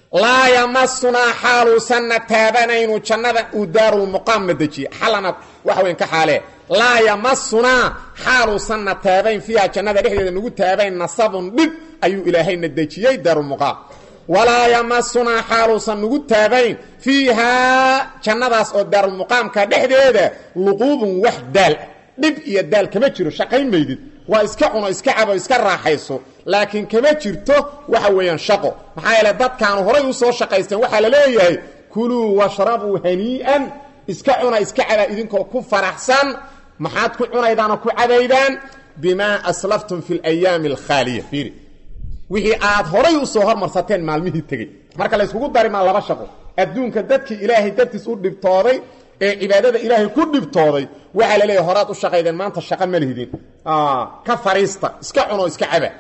laa yamasunaa xaaluusanna taabanaynu jannada uu daarulmuqaamna dejiye xalana waxa weyn ka xaalee laa yamasunaa xaaluusanna taabayn fiiha jannada dhexdeeda nagu taabayn nasabun dhib ayuu ilaahayna dejiyey daarulmuqaam walaa yamasunaa xaaluusan nagu taabayn fiihaa jannadaas oo daarulmuqaamka dhexdeeda luquubun wax daal ah dhib iyo daal kama jiro shaqayn maydid waa iska cuno iska cabo iska raaxayso laakiin kama jirto waxa weeyaan shaqo maxaa yeele dadkaanu horay u soo shaqaysteen waxaa la leeyahay kuluu washrabuu hanii'an iska cuna iska caba idinkoo ku faraxsan maxaad ku cunaydaan oo ku cabaydaan bimaa aslaftum fi alayaami alkhaaliya fiiri wixii aad horay u soo hormarsateen maalmihii tegey marka layskugu darimaa laba shaqo adduunka dadkii ilaahay dartiis u dhibtooday ee cibaadada ilaahay ku dhibtooday waxaa la leeyahay horaad u shaqaydeen maanta shaqa ma lihidin ka fariista iska cuno iska caba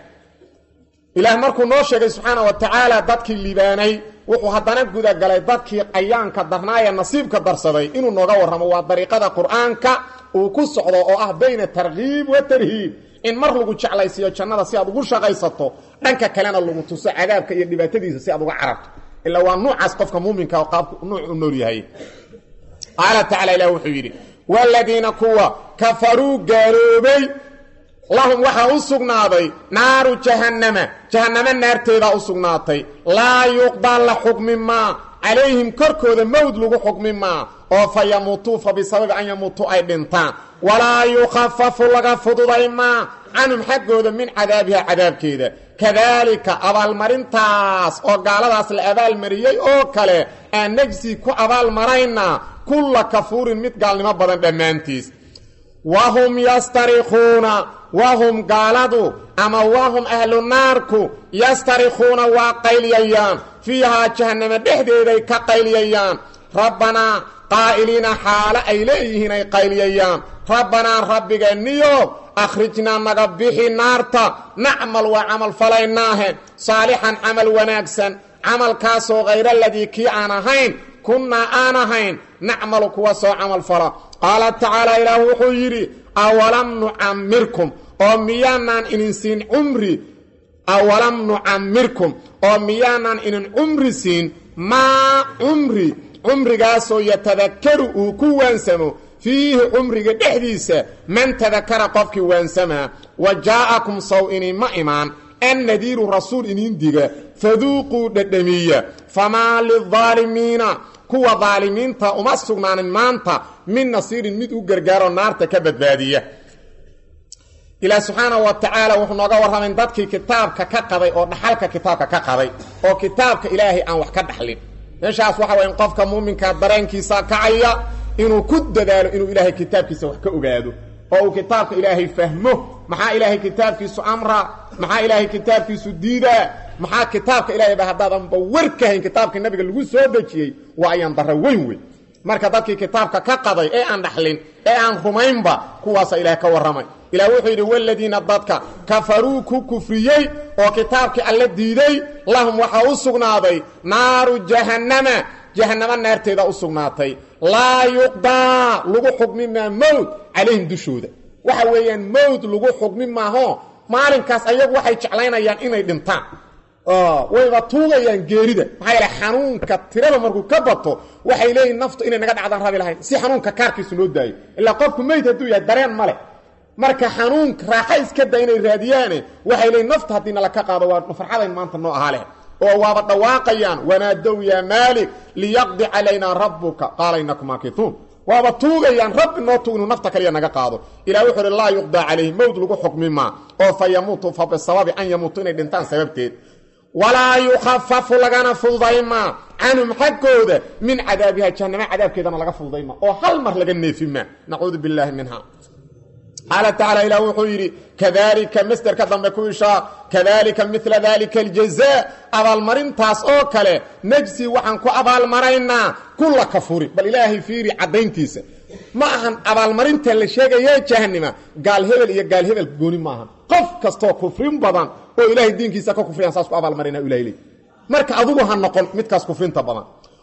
ilaah markuu noo sheegay subxaana wa tacaala dadkii liibaanay wuxuu haddana gudagalay dadkii qayaanka darnaayee nasiibka darsaday inuu nooga warramo waa dariiqada qur-aanka uu ku socdo oo ah bayna tarkiib wa tarhiib in mar lagu jeclaysiiyo jannada si aad ugu shaqaysato dhanka kalena lagu tuso cadaabka iyo dhibaatadiisa si aad uga cararto ilaa waa nuucaas qofka muuminka oo qaabku nuuc u nool yahay qaala tacala ilah wuxuu yidhi waaladiina kuwa kafaruu gaaloobay lahum waxaa u sugnaaday naaru jahannama jahannamo naarteedaa u sugnaatay laa yuqdaa la xukmi maa calayhim korkooda mowd lagu xukmi maa oo fa yamuutuu fa bisababi an yamuutuu ay dhintaan walaa yukhafafu laga fududay maa canhum xaggooda min cadaabiha cadaabkeeda kadaalika abaalmarintaas oo gaaladaas la abaalmariyey oo kale aan najsi ku abaalmaraynaa kulla kafuurin mid gaalnimo badan dhammaantiis wahum yastarikuuna wahum gaaladu ama wahum ahlu naarku yastarikuuna waa qayliyayaan fiihaa jahannama dhexdeeday ka qayliyayaan rabbanaa qaa'iliina xaalo ay leeyihiin ay qayliyayaan rabbanaa rabbigeeniyo akhrijnaa naga bixi naarta nacmal waa camal falaynaahe saalixan camal wanaagsan camalkaasoo hayra aladii kii aan ahayn kunnaa aan ahayn nacmalu kuwa soo camal fala qaala tacaala ilaah wuxuu yidhi awalam nucammirkum oo miyaanaan inin siin cumri awalam nucammirkum oo miyaanaan inin cumri siin maa cumri cumrigaasoo yatadakaru uu ku waansamo fiihi cumriga dhexdiisa man tadakara qofkii waansamaa wa jaa'akum saw inima imaan annadiiru rasuul iniin diga faduuquu dhadhamiya famaa lildaalimiina kuwa daalimiinta uma sugnaanin maanta min nasiirin mid u gargaaro naarta ka badbaadiya ilaah subxaanahu wa tacaala wuxuu nooga warramayn dadkii kitaabka ka qaday oo dhaxalka kitaabka ka qaday oo kitaabka ilaahay aan wax ka dhaxlin meeshaas waxa waya in qofka muuminka dareenkiisa kacaya inuu ku dadaalo inuu ilaahay kitaabkiisa wax ka ogaado oo uu kitaabka ilaahay fahmo maxaa ilaahay kitaabkiisu amra maxaa ilaahay kitaabkiisu diidaa maxaa kitaabka ilaahay ba haddaadanba war ka hayn kitaabkii nabiga lagu soo dejiyey waa ayaan darro weyn weyn marka dadkii kitaabka ka qaday ee aan dhaxlin ee aan rumaynba kuwaasa ilaah ka warramay ilaah wuxuu yidhi waladiina dadka kafaruu ku kufriyey oo kitaabkii alle diiday lahum waxaa u sugnaaday naaru jahannama jahannamo naarteeda u sugnaatay laa yuqdaa lagu xukmi maa mowd calayhim dushooda waxa weeyaan mowd lagu xukmi maaho maalinkaas ayagu waxay jeclaynayaan inay dhintaan wayba tuugayaan geerida maxaa yeele xanuunka tirada markuu ka bato waxay leeyihin naftu inay naga dhacdaan rabi lahayn si xanuunka kaarkiisu noo daayo ilaa qofku meyd hadduu yahay dareen ma leh marka xanuunka raaxa iska da inay raadiyaane waxay leeyiin nafta haddii nala ka qaado waa farxadayn maanta noo ahaa leh oo waaba dhawaaqayaan wanaadow yaa maalik liyaqdi calaynaa rabbuka qaala inakum maakituun waaba tuugayaan rabbi noo tuug inuu nafta kaliya naga qaado ilah wuxuu uhi laa yuqdaa calayhi mowd lagu xukmi maa oo fa yamuutu fa bisababi an yamuutu inay dhintaan sababteed walaa yukhafafu lagana fududaymaa canhum xaggooda min cadaabiha jahannama cadaabkeedana laga fududaymaa oo hal mar laga neefi maa nacuudu billaahi minha qaala tacaala ilah wuxuu yidhi kadalika masderka dambe ku ishaa kadalika mila dalika aljazaa abaalmarintaas oo kale najsi waxaan ku abaalmaraynaa kulla kafurin bal ilaahay fiiri caddayntiisa ma ahan abaalmarinta la sheegaya jahanima gaal hebel iyo gaal hebel gooni maahan qof kastoo kufrin badan oo ilaahay diinkiisa ka kufriyaan saas ku abaalmarina ilahay leey marka adugu ha noqon midkaas kufrinta badan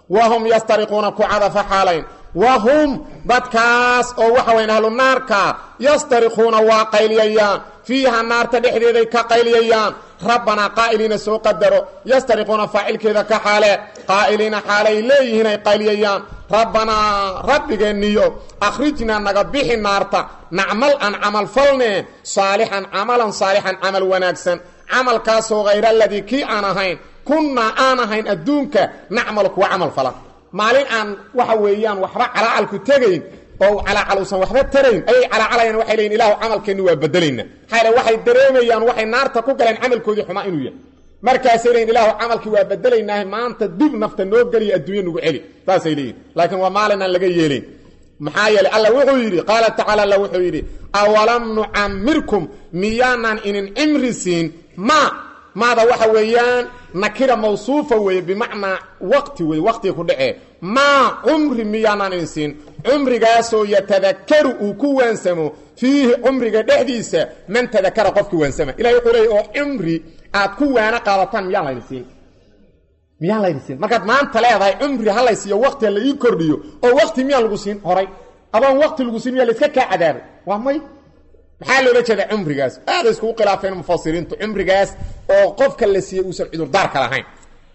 wahum yastariquuna ku cadafa xaalayn wahum dadkaas oo waxa wayan ahlu naarka yastariquuna waa qayliyayaan fiiha naarta dhexdeeday ka qayliyayaan rabbanaa qaa'iliina soo qadaro yastariquuna faacilkeeda ka xaale qaa'iliina xaalay leeyihiin ay qayliyayaan rabbanaa rabbigeenniyo akhrijnaa naga bixi naarta nacmal aan camal falne saalixan camalan saalixan camal wanaagsan camalkaasoo hayra aladii kii aan ahayn kunnaa aan ahayn adduunka nacmal kuwa camal falan maalin aan waxa weeyaan waxba calaacalku tegayn oo calaacal uusan waxba tarayn ayay calaacalayaan waxay leeyiin ilahu camalkeenni waa bedelayna maxaa waxay dareemayaan waxay naarta ku galeen camalkoodii xumaa inuu yahay markaasay leeyiin ilaahu camalkii waa bedelaynaaha maanta dib nafta noo geliya adduunya nugu celi saasay leeyihin laakiin waa maalin aan laga yeelayn maxaa yeelay alla wuxuu yidhi qaala tacaala alla wuxuu yidhi awalam nucamirkum miyaanaan inin cimri siin ma maada waxa weeyaan nakira mawsuufa weeye bimacnaa waqti weye waqtiga ku dhacee maa cumri miyaanaan idin siin cumrigaasoo yatadakaru uu ku waansamo fiihi cumriga dhexdiisa man tadakara qofkii waansama ilahi wuxuu leeyay oo cumri aad ku waana qaadataan miyaan laydin siin miyaan laydin siin markaad maanta leedahay cumri ha lay siiyo waqti ha la ii kordhiyo oo waqti miyaan lagu siin horay adoon waqti lagu siin miyaa layska kaa cadaabay waa may maxaa loola jeeda cumrigaas aaday iskugu khilaafeen mufasiriintu cumrigaas oo qofka la siiyey uusan cudurdaarka lahayn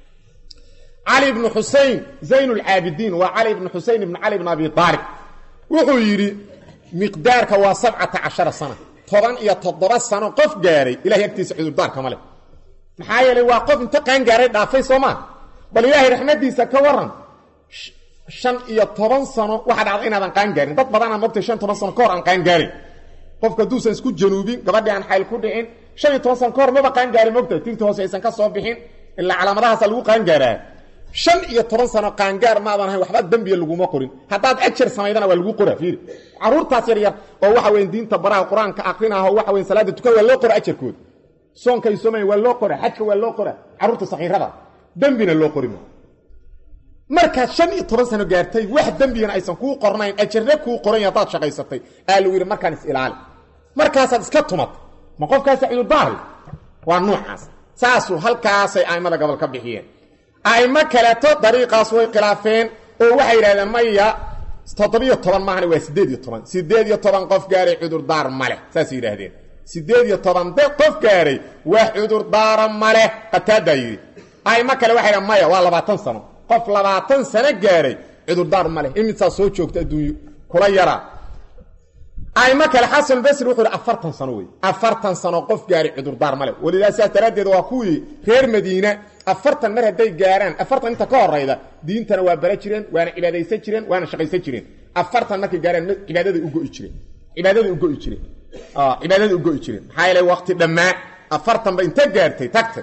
cali ibnu xusein zayn lcaabidiin waa cali ibnu xusein ibnu cali ibn abi aalib wuxuu yidhi miqdaarka waa sabcata cashara sana toban iyo toddoba sano qof gaaray ilahay agtiisa cudurdaarka ma leh maxaa yeelay waa qof inta qaangaaray dhaafay soo maa bal ilaahay raxmadiisa ka waran shan iyo toban sano waxaa dhacda inaadan qaangaarin dad badanaa mogtay shan toban sano ka hor aan qaangaarin qofka hadduusan isku januubin gabadhii aan xayl ku dhicin shan iyo toban sano ka hor maba qaangaarin mogta tinta hoose aysan ka soo bixin ilaa calaamadahaasa lagu qaangaaraa shan iyo toban sano qaangaar maadan ahayn waxba dembiya laguma qorin haddaad ajar samaydana waa lagu qoraa fiiri caruurtaas yar yar oo waxa weyn diinta baraha qur-aanka aqrinaho waxa weyn salaada tukan waa loo qora ajarkooda soonka ay soomaya waa loo qora xajka waa loo qora carruurta sakiirada dembina loo qorima markaad shan iyo toban sano gaartay wax dembigana aysan kuu qornayn ajarna kuu qoran haddaad shaqaysatay aa lagu yidhi markaan is ilaali markaasaad iska tumatay ma qofkaasa cudurdaari waa nuucaas saasuu halkaasay a'immada gobol ka bixiyeen a'imo kaleeto dariiqaas way khilaafeen oo waxay yidhahdeen maya toddobiyo toban maahana waa siddeed iyo toban siddeed iyo toban qof gaaray cudurdaar maleh saasay yidhaahdeen siddeed iyo toban de qof gaaray wax cudurdaara maleh qataadaa yidhi a'imo kale waxay dhahen maya waa labaatan sano qof labaatan sano gaaray cudurdaar maleh imisaa soo joogta adduunyo kula yaraa aimo kale xasan basri wuxuu hi afartan sano wey afartan sano qof gaaray cudurdaar male walidaa sidaas daraaddeed waa kuwii reer madiina afartan mar hadday gaaraan afartan inta ka horayda diintana waa bara jireen waana cibaadaysan jireen waana shaqaysan jireen afartan markay gaaraan cibaadaday ugoi jireen cibaadaday ugoi jireen cibaadaday ugoi jireen maxaa yeele waqti dhammaa afartanba inta gaartay tagtay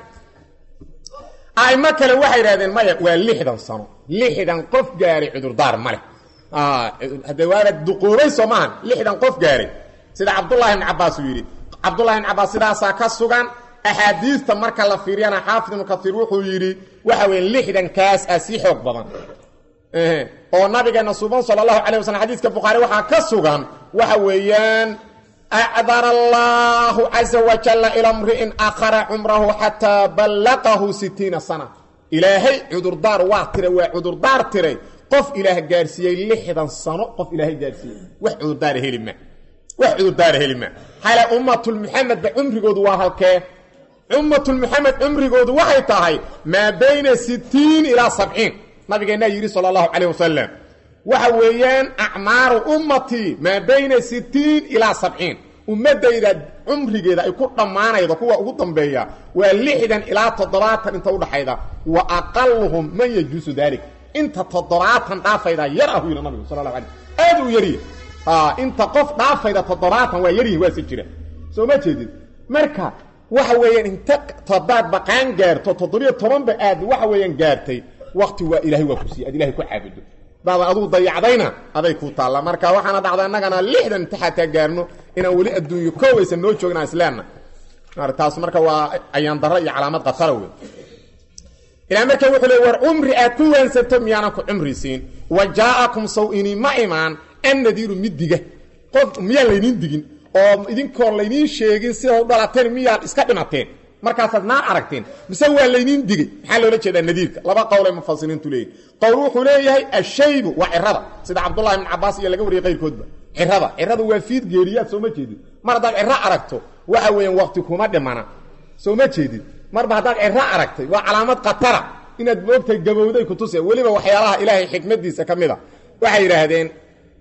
aimo kale waxay idhahdeen maya waa lixdan sano lixdan qof gaaray cudurdaar male hade waana duquubay soo maahan lixdan qof gaaray sida cabdullahi ibn cabaas uu yidhi cabdullahi ibn cabaas sidaasaa ka sugan axaadiista marka la fiiriyana xaafid ibnu kaiir wuxuu yidhi waxa weeye lixdankaas ah sii xoog badan oo nabigeena suban sala allahu calayh waslm xadiiska bukhaari waxaa ka sugan waxa weeyaan acdara allahu caza wajalla ila mri'in akhara cumrahu xataa ballaqahu sitiina sana ilaahay cudurdaar waa tiray waa cudurdaar tiray qof ilaah gaarsiiyey lixdan sano qof ilaahay gaarsiiyey wax cudurdaara heli ma wax cudurdaara heli ma xale ummatulmuxamedba cumrigoodu waa halkee ummatulmuxamed cumrigoodu waxay tahay maa bayna sittiin ilaa sabciin nabigeennaa yidhi sala allahu calayh wasalam waxa weeyaan acmaaru ummatii maa bayna sittiin ilaa sabciin ummaddayda cumrigeeda ay ku dhammaanaydo kuwa ugu dambeeya waa lixdan ilaa toddobaatan inta udhaxayda wa aqaluhum man yajuusu dalik inta toddobaatan dhaafayda yar ah u yidhi nabigu sala allahu alay aad u yarya inta qof dhaafayda toddobaatan waa yaryihin waase jira soo ma jeedid marka waxa weeyaan inta todaad baqaan gaarto toddobiyo tobanba aad waxa weeyaan gaartay wakti waa ilahay waa ku siiy ad ilahay ku caabudo daada aduu dayacdayna aday ku taalla marka waxaana dhacda innagana lixdan inta xataa gaarno inaan weli adduunyo koowaysan noo joogin aan isleenna taas marka waa ayaan darro iyo calaamad khatara wey ilaa marka wuxuu le war cumri aad ku waansanto miyaanan ku cumri siin wa jaa'akum saw ini ma imaan annadiiru mid diga qof miyaan layniin digin oo idinkoon layniin sheegin sidaad u dhalateen miyaad iska dhimateen markaasaad naar aragteen mise waa laydiin digay maxaa loola jeedaa nadiirka laba qowlay mufasiriintu leeyihi qowl wuxuu leeyahay ashaybu waa cirada sida cabdullahi ibn cabaas iyo laga wariyey qayrkoodba cirada cirada waa fiid geeriyaad sooma jeedid mar haddaad ciro aragto waxa weeyaan waqti kuma dhimana sooma jeedid marba haddaad ciro aragtay waa calaamad khatara inaad moogtahay gabowday kutusa weliba waxyaalaha ilaahay xikmadiisa ka mid a waxay yidhaahdeen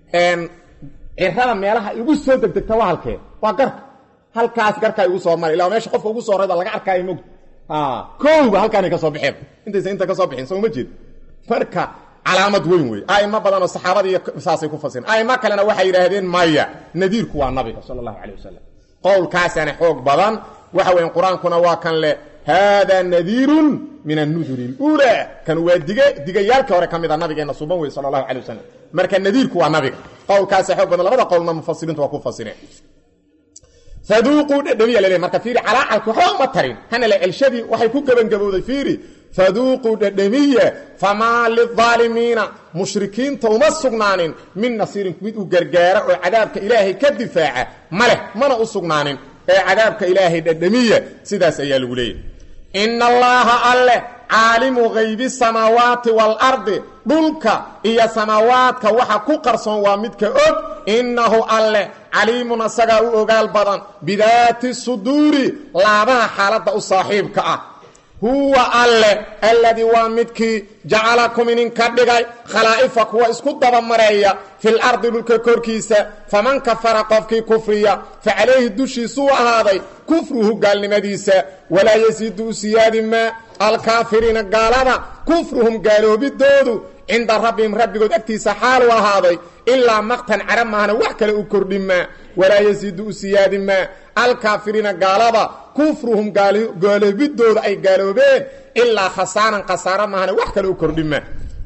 cirada meelaha igu soo degdegta waa halkee waa garka halkaas garkaa igu soo mara ila meesha qofka ugu soo rayda laga arkaayo mogta kowba halkaanay ka soo baxeen intaysa inta ka soo bixin sooma jeed marka calaamad weyn wey aimo badan oo saxaabadii saasay ku fasireen aimo kalena waxay yidhaahdeen maya nadiirku waa nabiga sala allahu calay wasalam qowlkaasaana xoog badan waxa weyan qur-aankuna waa kan leh haadaa nadiirun min annuduri اluulaa kan waa dige digayaalkii hore ka mid a nabigeenna suban wey sala allahu calay wasalam marka nadiirku waa nabiga qowlkaasa xoog badan labada qowlna mufasiriintu waa ku fasireen faduuquu dhedhamiya laleey marka fiiri calaacalki waxba uma tarin hana la celshadii waxay ku gebangabowday fiiri faduuquu dhedhamiya famaa lidaalimiina mushrikiinta uma sugnaanin min nasiirin mid u gargaara oo cadaabka ilaahay ka difaaca ma leh mana u sugnaanin ee cadaabka ilaahay dhedhamiya sidaas ayaa lagu leeyahy ina allaaha alleh caalimu haybi samaawaati waalardi dhulka iyo samaawaadka waxa ku qarsoon waa midka og innahu alleh caliimun asagaa u ogaal badan bidaati suduuri laabaha xaaladda u saaxiibka ah huwa alleh alladii waa midkii jacalakum idinka dhigay khalaa'ifa kuwa isku dabamareeya fil ardi dhulka korkiisa faman kafara qofkii kufriya fa calayhi dushiisuu ahaaday kufruhu gaalnimadiisa walaa yasiidu u siyaadi maa alkaafiriina gaalada kufruhum gaaloobidoodu cinda rabbihim rabbigood agtiisa xaaluu ahaaday ilaa maqtan cara maahna wax kale u kordhi maa walaa yasiidu u siyaadi maa alkaafiriina gaalada kufruhum gaaloobidooda ay gaaloobeen ilaa khasaaran khasaaro maahna wax kale u kordhi maa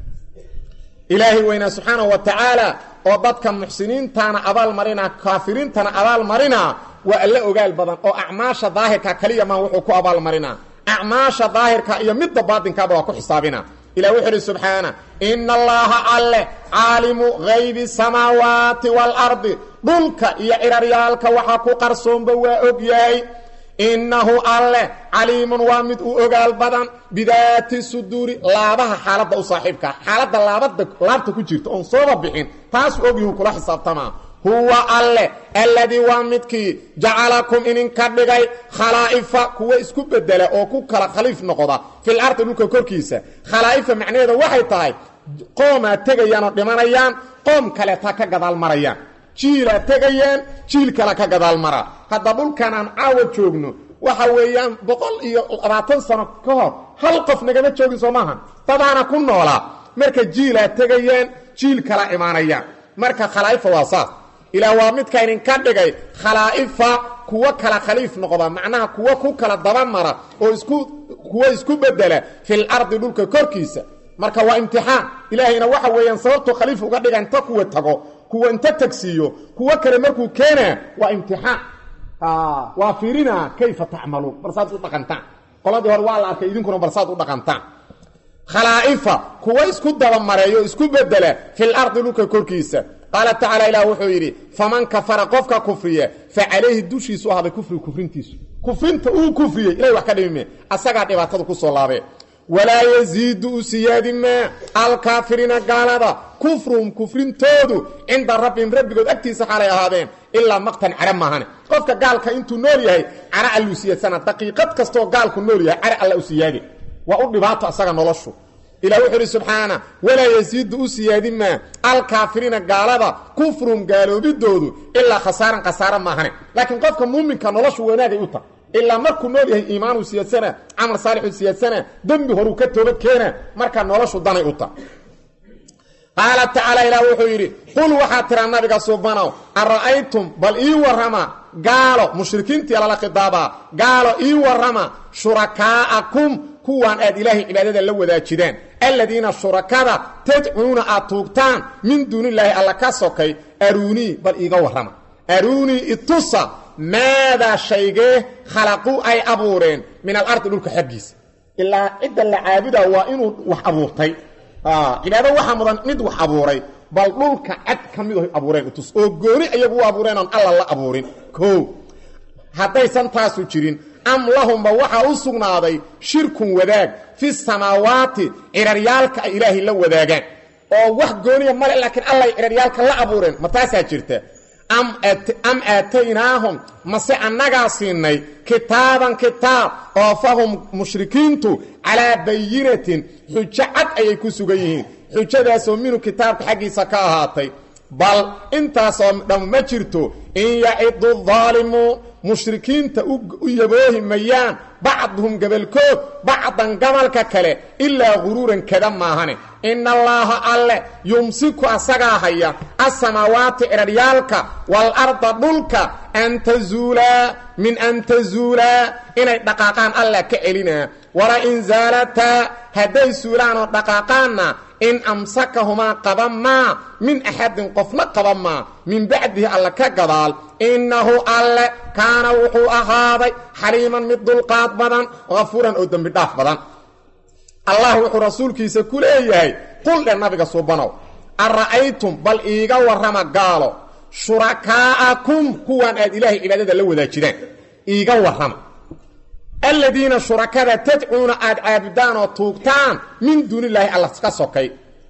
ilaahay weynaa subxaanahu wa tacaala oo dadka muxsiniintana abaal marina kaafiriintana abaal marina waa alla ogaal badan oo acmaasha daahirka kaliya maa wuxuu ku abaal marinaa acmaasha daahirka iyo midda baatinkaaba waa ku xisaabina ilah wuxuu idhi subxaana ina allaha alleh caalimu haybi samaawaati waalardi dhulka iyo ciraryaalka waxaa ku qarsoonba waa og yahay innahu alleh caliimun waa mid u ogaal badan bidaati suduuri laabaha xaaladda u saaxiibkaa xaaladda laabada laabta ku jirta oon sooba bixin taasuu ogyahu kula xisaabtamaa huwa alleh alladii waa midkii jacalakum idinka dhigay khalaa'ifa kuwa isku bedela oo ku kala khaliif noqda fil ardi dhulka korkiisa khalaa'ifa macnaheeda waxay tahay qoomaa tegayaan oo dhimanayaan qoom kaleeta ka gadaal marayaan jiilaa tegayaan jiil kale ka gadaal mara hadda dhulkan aan caawa joogno waxa weeyaan boqol iyo labaatan sano ka hor hal qof nagama joogin soo maaha dadaana ku noolaa marka jiilaa tegayaan jiil kala imaanayaan marka khalaa'ifa waa saas ilaah waa midka idinka dhigay khalaa'ifa kuwo kala khaliif noqda macnaha kuwo ku kala dabamara oo isku kuwo isku bedela fil ardi dhulka korkiisa marka waa imtixaan ilaahayna waxa weeyaan sababtu khaliif uga dhiga inta kuwa tago kuwa inta tagsiiyo kuwo kale markuu keenaa waa imtixaan waa fiirinaa kayfa tacmaluun barsaad u dhaqantaan qoladii hore waa la arkay idinkuna barsaad u dhaqantaan khalaa'ifa kuwa isku dabamareeyo isku bedela fil ardi dhulka korkiisa qaala tacaala ilah wuxuu yidhi faman kafara qofka kufriya fa calayhi dushiisu ahday kufrigu kufrintiisu kufrinta uu kufriyey ilahay wax ka dhimime asagaa dhibaatada ku soo laabee walaa yasiidu u siyaadi maa alkaafiriina gaalada kufruhum kufrintoodu cinda rabbihim rabbigood agtiisa xaalay ahaadeen ilaa maqtan cara maahane qofka gaalka intuu nool yahay cara alluu siyaadsana daqiiqad kastoo gaalku nool yahay cara alla u siyaadi waa u dhibaato asaga noloshu ilah wuxuu uhi subxaana walaa yasiidu u siyaadi maa alkaafiriina gaalada kufruhum gaaloobidoodu ilaa khasaaran khasaara maahane laakiin qofka muuminka noloshu wanaagay u tahay ilaa markuu nool yahay iimaanuu siyaadsana camal saalixuu siyaadsana dembi horuu ka toobad keena markaa noloshu danay u tahay qaala tacaala ilaah wuxuu yidhi qul waxaad tiraa nabiga subanow ara'aytum bal ii warrama gaalo mushrikiintii lala khidaabaa gaalo ii warrama shurakaa'akum kuwaan aad ilaahay cibaadada la wadaajidaan aladiina shurakada tadcuuna aad tuugtaan min duunillaahi alla ka sokay aruunii bal iiga warrama aruunii itusa maadaa shaygee khalaquu ay abuureen min alardi dhulka xaggiisa ilaa cidda la caabudaa waa inuu wax abuurtay cibaado waxaa mudan mid wax abuuray bal dhulka cad ka mid abuureen utus oo gooni iyagu u abuureen oon alla la abuurin o haddaysan taasu jirin am lahumba waxaa u sugnaaday shirkun wadaag fi samaawaati ciraryaalka ay ilaahay la wadaagaan oo wax gooniya male laakiin allay ciraryaalka la abuureen ma taasaa jirta am aataynaahum mase annagaa siinay kitaaban kitaab oo fahum mushrikiintu calaa bayinatin xujo cad ayay ku sugan yihiin xujadaasoo minhu kitaabka xaggiisa ka ahaatay bal intaasoo dham ma jirto in yacidu daalimuun mushrikiinta u yaboohi mayaan bacduhum gabalkood bacdan gabalka kale ilaa guruuran kada maahane ina allaaha alle yumsiku asagaa haya asamaawaati ciraryaalka waalarda dhulka an tazuulaa min an tazuulaa inay dhaqaaqaan alla ka celinaa wala in zaalataa hadday suulaan oo dhaqaaqaanna in amsakahumaa qaban maa min axadin qofna qaban maa min bacdihi alle ka gadaal innahu alle kaana wuxuu ahaaday xaliiman mid dulqaad badan hafuuran oo dembi dhaaf badan allah wuxuu rasuulkiisa ku leeyahay qul dhe nabiga suubanow ara'aytum bal iiga warrama gaalo shurakaa'akum kuwaan aad ilaahay cibaadada la wadaajidaan iiga warrama aladiina shurakada tadcuuna aad caabudaan oo tuugtaan min duunillaahi alla ka sokay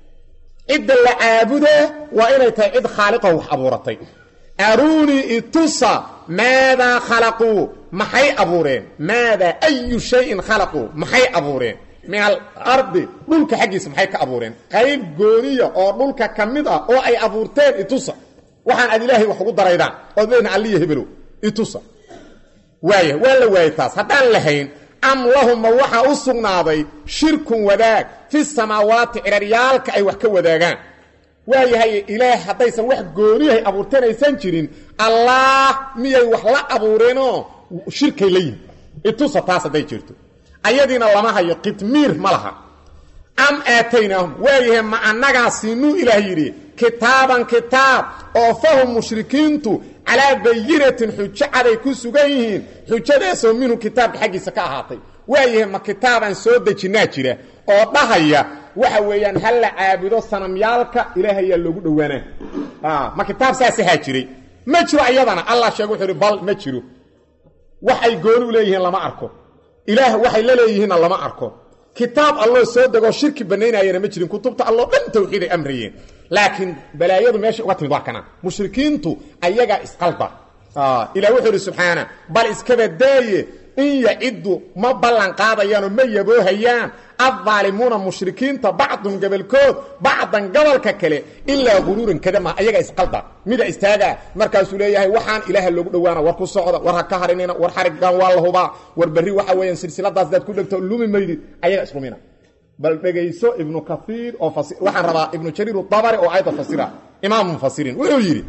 cidda la caabudaa waa inay tahay cid khaaliqoo wax abuuratay aruunii itusa maadaa khalaquu maxay abuureen maadaa ayu shayin khalaquu maxay abuureen min alardi dhulka xaggiisa maxay ka abuureen qayb gooniya oo dhulka ka mid ah oo ay abuurteen itusa waxaan aad ilaahay wax ugu daraydaan ood leedna alliya hebelow itusa waaya waa la waayay taas haddaan lahayn am lahumma waxaa u sugnaaday shirkun wadaag fi samaawaati ciraryaalka ay wax ka wadaagaan waayahay ilaah haddaysan wax gooniyahay abuurteen aysan jirin allaah miyay wax la abuureenoo shirkay la yihin itusa taas hadday jirto ayadiina lama hayo qitmiir ma laha am aataynaahum waayahay ma annagaa siinuu ilaah yidhi kitaaban kitaab oo fahum mushrikiintu calaa bayinatin xujo caday ku sugan yihiin xujadaasoo minhu kitaabka xaggiisa ka ahaatay waayahay ma kitaabaan soo dejinnaa jira oo dhahaya waxa weeyaan ha la caabudo sanamyaalka ilaahayaa loogu dhowaanaa ma kitaab saasahaa jiray ma jiro ayadana allah sheege wuxuu ihi bal ma jiro waxay gooni u leeyihiin lama arko ilaah waxay la leeyihiinna lama arko kitaab alloo soo degoo shirki banaynaayana ma jirin kutubta alloo dhan tawxiiday amrayeen laakiin balaayadu meesha uga timid waa kana mushrikiintu ayagaa isqalda ilah wuxuu idhi subxaana bal iskabadaaye in yaciddu ma ballan qaadayaanoo ma yaboohayaan addaalimuuna mushrikiinta bacdun gabalkood bacdan gabalka kale ilaa guruuran kadama ayaga isqalda mida istaagaa markaasuu leeyahay waxaan ilaaha loogu dhowaana war ku socda war ha ka harinina war xariggan waa la hubaa war berri waxa weeyaan silsiladaas daad ku dhegto lumi maydid ayaga islumina bal dhegayso ibnu kaiir oo waxaan rabaa ibnu jariir dabari oo ayadda fasira imaam mufasiriin wuxuu yidhi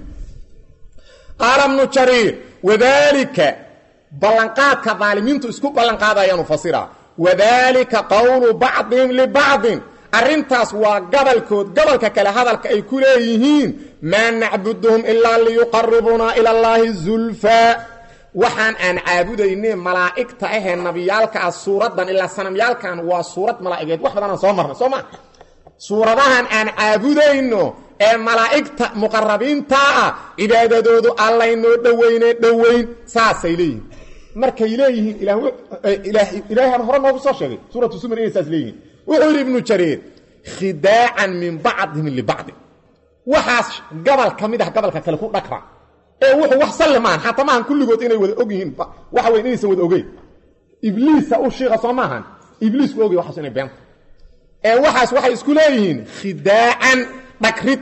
qaala ibnu jariir wadaalika ballanqaadka daalimiintu isku ballanqaadayaanu fasira wadaalika qowlu bacdihim libacdin arrintaas waa gabalkood gabalka kale hadalka ay ku leeyihiin maa nacbuduhum ilaa liyuqaribunaa ila allaahi zulfaa waxaan aan caabudayne malaa'igta ahee nabiyaalka ah suuraddan ilaa sanamyaalkan waa suurad malaa'igeed wax badanaan soo marnay soo maa suuradahan aan caabudayno ee malaa'igta muqarabiintaa ah cibaadadoodu allaynoo dhoweyne dhoweyn saasay leeyihiin markay leeyihiin ilaahan hore noogu soo sheegay suuratu sumar inay saas leeyihiin wuxuu yidhi ibnu jariir khidaacan min bacdihim libacdi waxaas gabal ka mid ah gabalka kale ku dhakra ee wuxuu wax salli maahan xataa maahan kulligood inay wada og yihiin waxa weyn inaysan wada ogeyn ibliisa u shiiqa soo maahan ibliisku ogay waxaas inay beenta ee waxaas waxay isku leeyihiin khidaacan dhagrid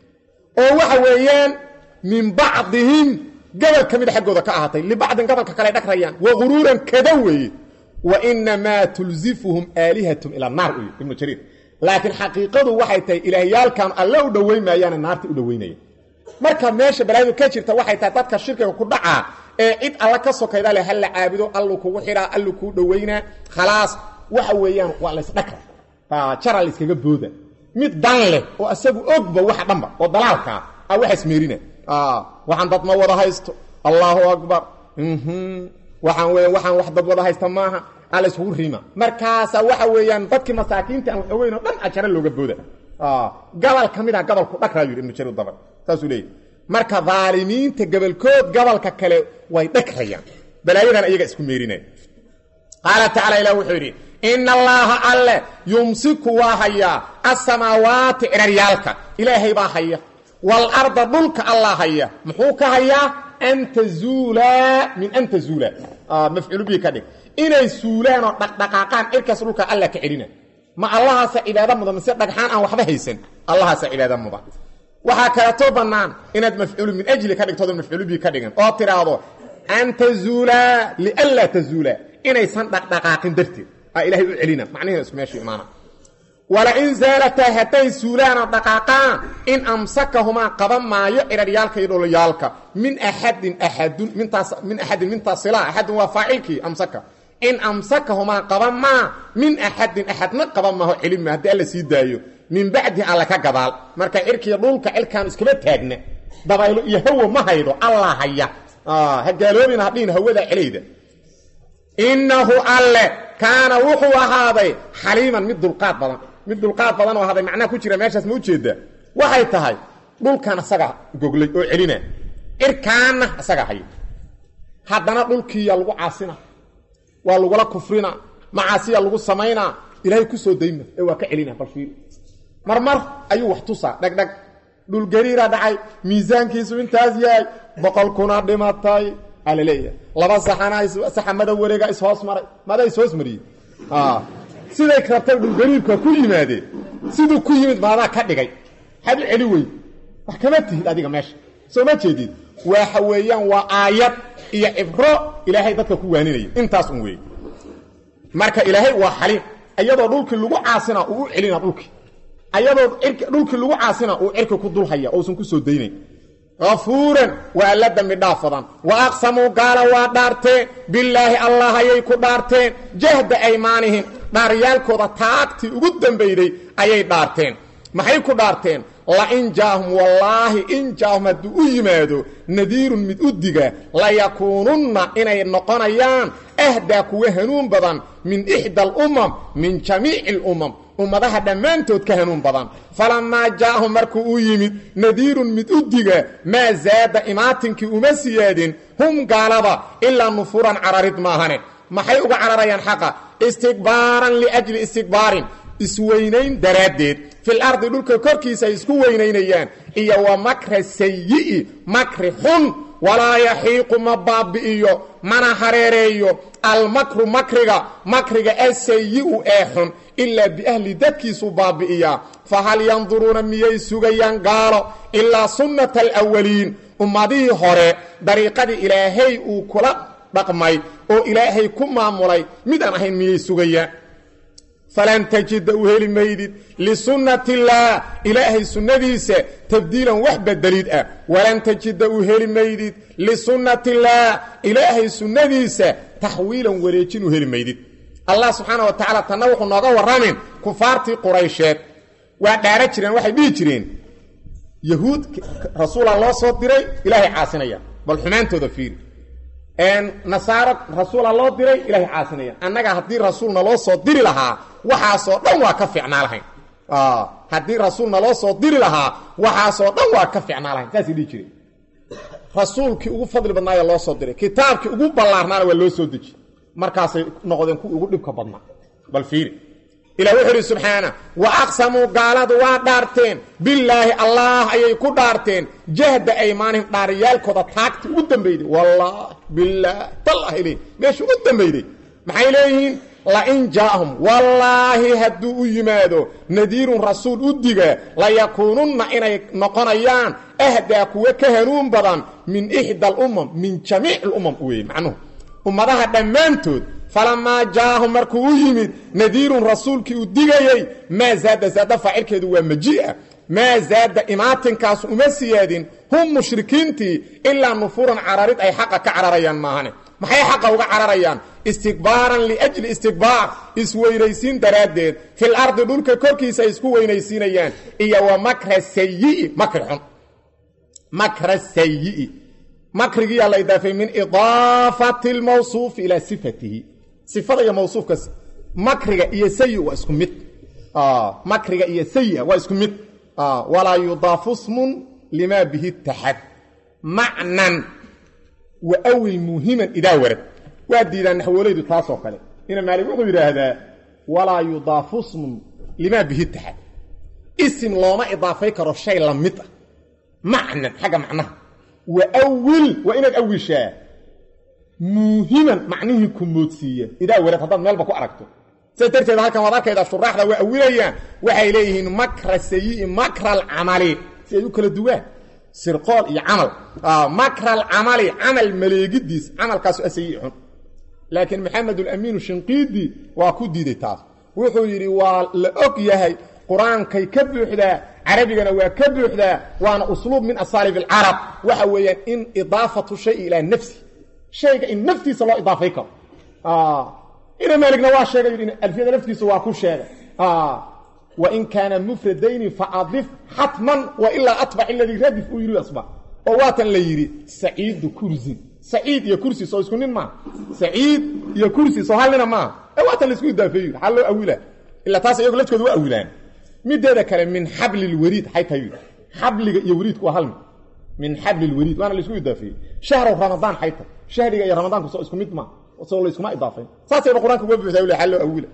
oo waxa weeyaan min bacdihim gabal ka mida xaggooda ka ahaatay libacdin gabalka kale dhagrayaan wa guruuran kada weeye wa inamaa tulzifuhum aalihatum ila naar u ibnu jariir laakiin xaqiiqadu waxay tahay ilaahyaalkan alle u dhoweyn maayaane naarta u dhoweynaya marka meesha balaayadu ka jirta waxay tahay dadka shirkiga ku dhacaa ee cid alla ka sokayda leh halla caabudo allu kugu xidhaa allu kuu dhoweynaa khalaas waxa weeyaan waa laysdhakra jara layskaga booda mid dan leh oo asagu ogba waxa dhanba oo dalaalkaa a waxaas meerina waxaan dad ma wada haysto allaahu akbar waxaan weya waxaan wax dad wada haysta maaha a layskugu rima markaasa waxa weeyaan dadkii masaakiinta aan wax ogeyn oo dhan ajara looga booda gabal ka mid a gabalku dhakraa yidhi ibnu jarir dabar saasuu leeyahy marka daalimiinta gabalkood gabalka kale way dhagrayaan balaayadan iyaga isku meerinaya qaala tacala ilah wuxuu yidhi ina allaaha alle yumsiku waa hayaa asamaawaati ciraryaalka ilaahay baa haya waalarda dhulka allah haya muxuu ka hayaa an tazuulaa min an tazuulaa mafcuulu bihi ka dhig inay suulaan oo dhaqdhaqaaqaan cirkaas dhulka alla ka celina ma allahaasa cibaado mudan mise dhagxaan aan waxba haysan allahaasa cibaado mudan waxaa kaleetoo bannaan inaad mafcuulu min ajli ka dhigtooda mafcuulu bihi ka dhigan oo tidhaahdo an tazuulaa lianlaa tazuulaa inaysan dhaqdhaqaaqin darteed aa ilahay u celina macnihiina isku meeshu imaana walain zaalataa hadday suulaanoo dhaqaaqaan in amsakahumaa qaban maayo ciraryaalka iyo dholyaalka min axadin axadun mintaas min axadin mintaas sila axadun waa faacilkii amsaka in amsakahumaa qaban maa min axadin axadna qaban maaho celin maa haddii alla sii daayo min bacdi alle ka gadaal marka cirkiiyo dhulka cirkaan iskama taagna dabaylo iyo hawo ma haydo allah haya ha gaaloobina hadhihin hawadaa celayda innahu alle kaana wuxuu ahaaday xaliiman mid dulqaad badan mid dulqaad badan oo ahaaday macnaha ku jira meeshaas ma ujeedaa waxay tahay dhulkan asaga goglay oo celina cirkaanna asaga haya haddana dhulkiiyaa lagu caasina waa lagula kufrina macaasiya lagu samaynaa ilaahay ku soo dayma ee waa ka celina balfiir marmar ayuu wax tusaa dhegdheg dhulgariira dhacay miisaankiisu intaas yahay boqol kuna dhimatay aa la leeyahay laba saxana saxamada wareega ishoos maray mada ishoos mariyey siday rabtay dhulgariirka ku yimaadeen siduu ku yimid maadaa ka dhigay had u celi wey wax kama tihid adiga meesha soo ma jeedid waxa weeyaan waa aayad iyo cibro ilaahay dadka ku waaninaya intaas un weeye marka ilaahay waa xaliim iyadoo dhulkii lagu caasina uu u celina dhulkii ayadoo dhulkii lagu caasina uu cirki ku dulhaya ousan ku soo daynayn afuuran waa alla dembi dhaafadan wa aqsamuu gaala waa dhaarteen bilaahi allah ayay ku dhaarteen jahda aymaanihim dhaaryaalkooda taagtii ugu dambayday ayay dhaarteen maxay ku dhaarteen lain jaahum wallaahi in jaahum hadduu u yimaado nadiirun mid u diga layakuununna inay noqonayaan ahdaa kuwa hanuun badan min ixda alumam min jamiici alumam ummadaha dhammaantood ka hanuun badan falammaa jaa'ahum markuu u yimid nadiirun mid u diga maa zaada imaatinkii uma siyaadin hum gaalada ilaa nufuran cararid maahane maxay uga cararayaan xaqa istikbaaran liajli istikbaarin isweynayn daraaddeed fil ardi dhulka korkiisa ay isku weynaynayaan iyo wa makra sayi'i makri xun walaa yaxiiqu ma baabi'iyo mana hareereeyo almakru makriga makriga asayi'u ee xun ilaa biahli dadkiisuu baabi'iyaa fahal yanduruuna miyay sugayaan gaalo ilaa sunnata alawaliin ummadihii hore dariiqadii ilaahay uu kula dhaqmay oo ilaahay ku maamulay mid aan ahayn miyay sugayaan falan tajida u heli maydid lisunnati illaah ilaahay sunnadiisa tabdiilan wax bedelid ah walan tajida u heli maydid lisunnati illaah ilaahay sunnadiisa taxwiilan wareejin u heli maydid allah subxaana wa tacaala tanna wuxuu nooga warramin kufaartii quraysheed waa dhaara jireen waxay dhihi jireen yahuud rasuula loo soo diray ilaahay caasinaya bal xumaantooda fiiri nasaaro rasuula loo diray ilaahay caasinaya annaga haddii rasuulna loo soo diri lahaa waxaasoo dhan waa ka ficnaa lahayn haddii rasuulna loo soo diri lahaa waxaasoo dhan waa ka ficnaa lahayn saasay dhihi jireen rasuulkii ugu fadli badnaaya loo soo diray kitaabkii ugu ballaarnaana waa loo soo deji markaasay noqdeen kuwii ugu dhibka badnaa bal fiiri ilah wuxuu idhi subxaana wa aqsamuu gaaladu waa dhaarteen bilaahi allah ayay ku dhaarteen jahda aymaanihim dhaaryaalkooda taagti ugu dambayday wallahi bilaah tallah ilay meesha ugu dambayday maxay leeyihiin lain jaa'ahum wallaahi hadduu u yimaado nadiirun rasuul u diga layakuununna inay noqonayaan ahdaa kuwa ka hanuun badan min ixda alumam min jamiic alumam weye macnuhu ummadaha dhammaantood falamaa jaa'ahum markuu u yimid nadiirun rasuulkii uu digayey maa zaada zaada faacilkeedu waa maji'a maa zaada imaatinkaas uma siyaadin hum mushrikiintii ilaa nufuuran cararid ay xaqa ka cararayaan maahane maxay xaqa uga cararayaan istikbaaran liajli istikbaar isweynaysiin daraaddeed fil ardi dhulka korkiisa ay isku weynaysiinayaan iyo wa makra sayi'i makri xun makra sayi'i makrigiyaa la idaafay min idaafati lmawsuufi ilaa sifatihi sifada iyo mawsuufka makriga iyo sayi waa isku mid makriga iyo sayi waa isku mid walaa yudaafu smun lima bihi taxad macnan wa awil muhiman idaa warad waa diidaan naxwoolaydu taasoo kale ina maalik wuxuu yidhaahdaa walaa yudaafu smun limaa bihi taxad isim looma idaafay karo shay la mid ah macnan xagga macnaha wa awil waa inaad awishaa muuhiman macnihii ku moodsiiya idaa welad haddaad meelba ku aragto sidaas darteed halkan waad arkaydaa shuraaxda waa awilayaan waxay leeyihiin makra sayi'i makra alcamali si ay u kala duwaan sirqool iyo camal makra alcamali camal maleegidiis camalkaasu asayi xun laakiin maxamed alamiinu shinqiidi waa ku diiday taas wuxuu yidhi waa la og yahay qur-aankay ka buuxdaa carabigana waa ka buuxdaa waana usluub min asaalib alcarab waxa weeyaan in idaafatu shay ilaa nafsi shayga in naftiisa loo idaafay karo ina maaligna waa sheegay yidhi alfiyada laftiisa waa ku sheegay wain kaana mufradayni faadif xatman wailaa atbac iladii radif uu yidhi asba oo waatan la yidhi saciidu kursin saciid iyo kursi soo isku nin maaha saciid iyo kursi soo hal nina maaha ee waatan laisku idaafeey yidhi xaa loo awila ilaa taas iyagu lafkooda waa awilaan mideeda kale min xabli lwariid xay tahay yidhi xabliga iyo wariidku waa hal mid min xabli lwariid waana laisku idaafeeyey shahru ramadaan xay tahay shahriga iyo ramadaanku soo isku mid maaha soo layskuma idaafayn saasayba qur-aanka uga buuxdaa ule xaa loo awila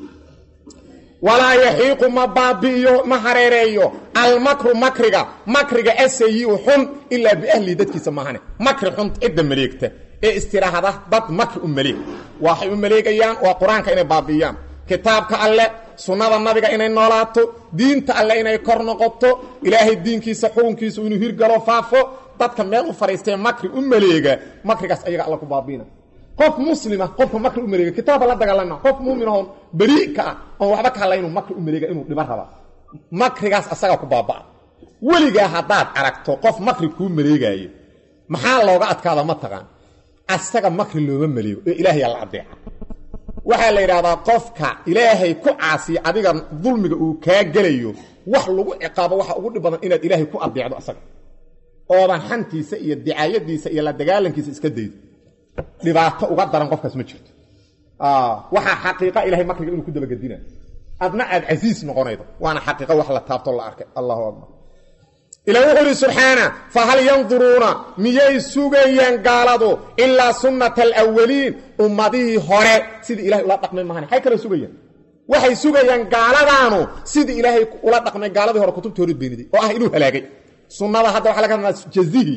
walaa yaxiiqu ma baabi'iyo ma hareereeyo almakru makriga makriga asayi-u xun ilaa biahlihi dadkiisa maahane makri xun cidda maleegta ee istiraahada dad makri u maleeg waxay u maleegayaan waa qur-aanka inay baabi'iyaan kitaabka alle sunnada nabiga inay noolaato diinta alle inay kor noqoto ilaahay diinkiisa xukunkiisa inuu hirgalo faafo dadka meel u fadhiistee makri u maleega makrigaas ayaga alla ku baabiina qof muslima qofka makri u maleega kitaabka la dagaalama qof muumin oon beri ka ah oon waxba ka hadla inuu makri u maleega inuu dhiban raba makrigaas asagaa ku baabaa weligaa haddaad aragto qof makri kuu maleegaayo maxaa looga adkaada ma taqaan asaga makri looma maleego ee ilaahay alla adeeca waxaa la yidhaahdaa qofka ilaahay ku caasiya adiga dulmiga uu kaa gelayo wax lagu ciqaabo waxa ugu dhib badan inaad ilaahay ku adeecdo asaga oodan xantiisa iyo dicaayadiisa iyo la dagaalankiisa iska daydo dhibaato uga daran qofkaas ma jirto waxaa xaqiiqa ilahay makriga inuu ku dabagedina adna aad casiis noqonaydo waana xaqiiqa wax la taabto la arkay allahu akbar ilah wuxuu ihi subxaana fahal yanduruuna miyay sugayaan gaaladu ilaa sunnata alawaliin ummadihii hore sidii ilahay ula dhaqmay mahan maxay kala sugayaan waxay sugayaan gaaladaanu sidii ilaahay ula dhaqmay gaaladii hore kutubtii hore beeniday oo ah inuu halaagay sunnada hadda waxa laga hadlaa jazihi